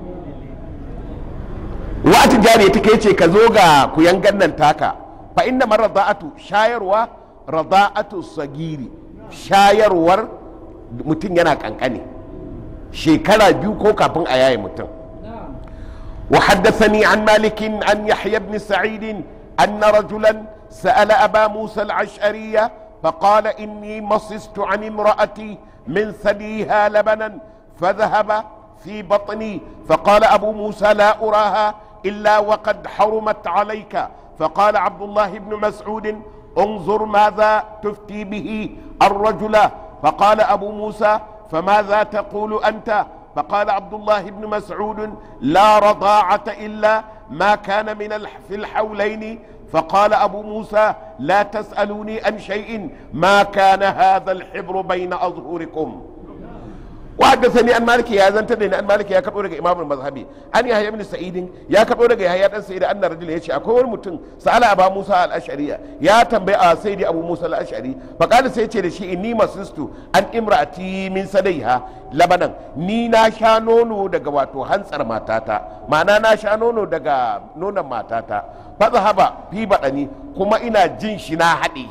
[SPEAKER 1] wa'atin jari ta kai ce ka zo ga kuyan gannan taka fa inna man rada'atu shayarwa rada'atu sagiri shayarwar mutum yana kankane shekara biyu ko kafin a yaye mutum wa haddathani an malikin an yahya ibn sa'id anna rajulan sa'ala aba musa al-ash'ariyya فقال إني مصست عن امرأتي من ثديها لبنا فذهب في بطني فقال أبو موسى لا أراها إلا وقد حرمت عليك فقال عبد الله بن مسعود انظر ماذا تفتي به الرجل فقال ابو موسى فماذا تقول انت فقال عبد الله بن مسعود لا رضاعه الا ما كان من الح في الحولين فقال ابو موسى لا تسالوني عن شيء ما كان هذا الحبر بين اظهركم وحدثني عن مالك يا زنت دين عن مالك يا كبو daga imam al-mazhabi an yahya ibn sa'id ya kabo daga yahya dan sa'id anna rajul yace akwai wani mutum sa'ala aba musa al-ash'ari ya tambaye a sayyidi abu musa al-ash'ari fa kana sai yace da shi inni masistu an imra'ati min sadaiha labanan ni na sha nono daga wato hantsar matata ma'ana na sha nono daga nonon matata fa zahaba fi badani kuma ina jin shi na haɗe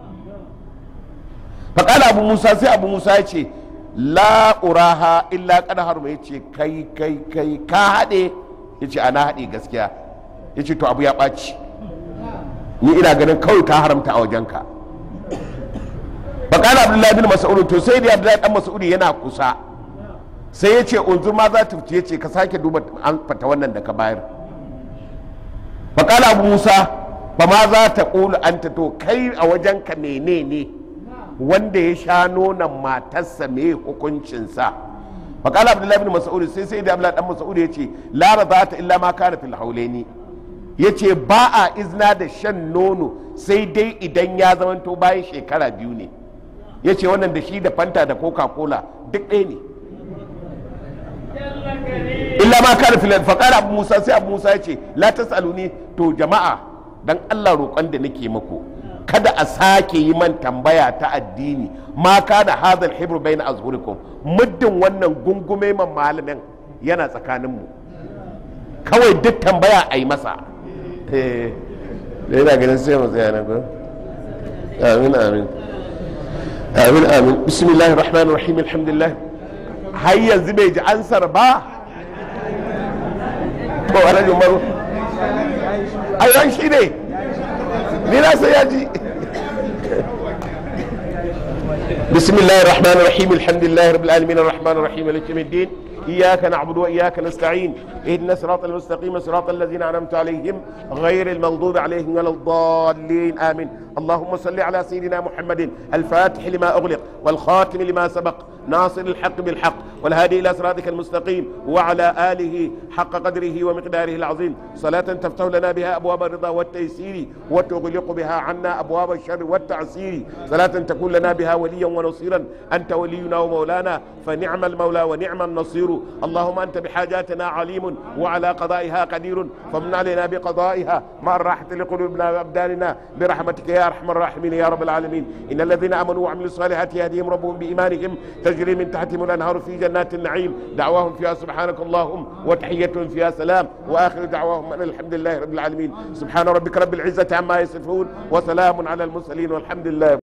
[SPEAKER 1] fa kana abu musa sai abu musa ya ce la uraha illa kada harma ya ce kai kai kai ka haɗe ya ce ana haɗe gaskiya ya ce to abu ya ɓaci ni ina ganin kawai ka haramta a wajenka bakala abdullahi bin mas'ud to sai da abdullahi dan mas'ud yana kusa sai ya ce unzu ma za ta ya ce ka sake duba an fata wannan da ka bayar bakala abu musa ba ma za ta ƙulu anta to kai a wajenka menene ne wanda ya sha nonon matarsa me hukuncinsa faƙala abdullahi bin mas'ud sai sai da abdullahi dan mas'ud ya ce la radata illa ma kana fil haulaini ya ce ba a izna da shan nono sai dai idan ya zamanto bayan shekara biyu ne ya ce wannan da shi da fanta da coca cola duk ɗaya ne illa ma kana fil faƙala abu musa sai abu musa ya ce la tasaluni to jama'a dan Allah roƙon da nake muku kada a sake yi man tambaya ta addini ma kana hadal hibru bayna azhurikum muddin wannan gungume man malamin yana tsakanin mu kawai duk tambaya a yi masa eh da yana ganin sai mu tsaya nan ko amin amin amin amin bismillahir rahmanir rahim alhamdulillah har yanzu bai ji ansar ba ko alhaji umaru ai shi ne ni na sai ya ji بسم الله الرحمن الرحيم الحمد لله رب العالمين الرحمن الرحيم مالك يوم الدين إياك نعبد وإياك نستعين اهدنا الصراط المستقيم صراط الذين أنعمت عليهم غير المغضوب عليهم ولا الضالين آمين اللهم صل على سيدنا محمد الفاتح لما أغلق والخاتم لما سبق ناصر الحق بالحق والهادي إلى صراطك المستقيم وعلى آله حق قدره ومقداره العظيم صلاة تفتح لنا بها أبواب الرضا والتيسير وتغلق بها عنا أبواب الشر والتعسير صلاة تكون لنا بها وليا ونصيرا أنت ولينا ومولانا فنعم المولى ونعم النصير اللهم أنت بحاجاتنا عليم وعلى قضائها قدير فمن علينا بقضائها مع الراحة لقلوبنا وأبداننا برحمتك يا أرحم الراحمين يا رب العالمين إن الذين آمنوا وعملوا الصالحات يهديهم ربهم بإيمانهم تجري من تحتهم الأنهار في جنات النعيم دعواهم فيها سبحانك اللهم وتحيتهم فيها سلام وآخر دعواهم أن الحمد لله رب العالمين سبحان ربك رب العزة عما يصفون وسلام على المرسلين والحمد لله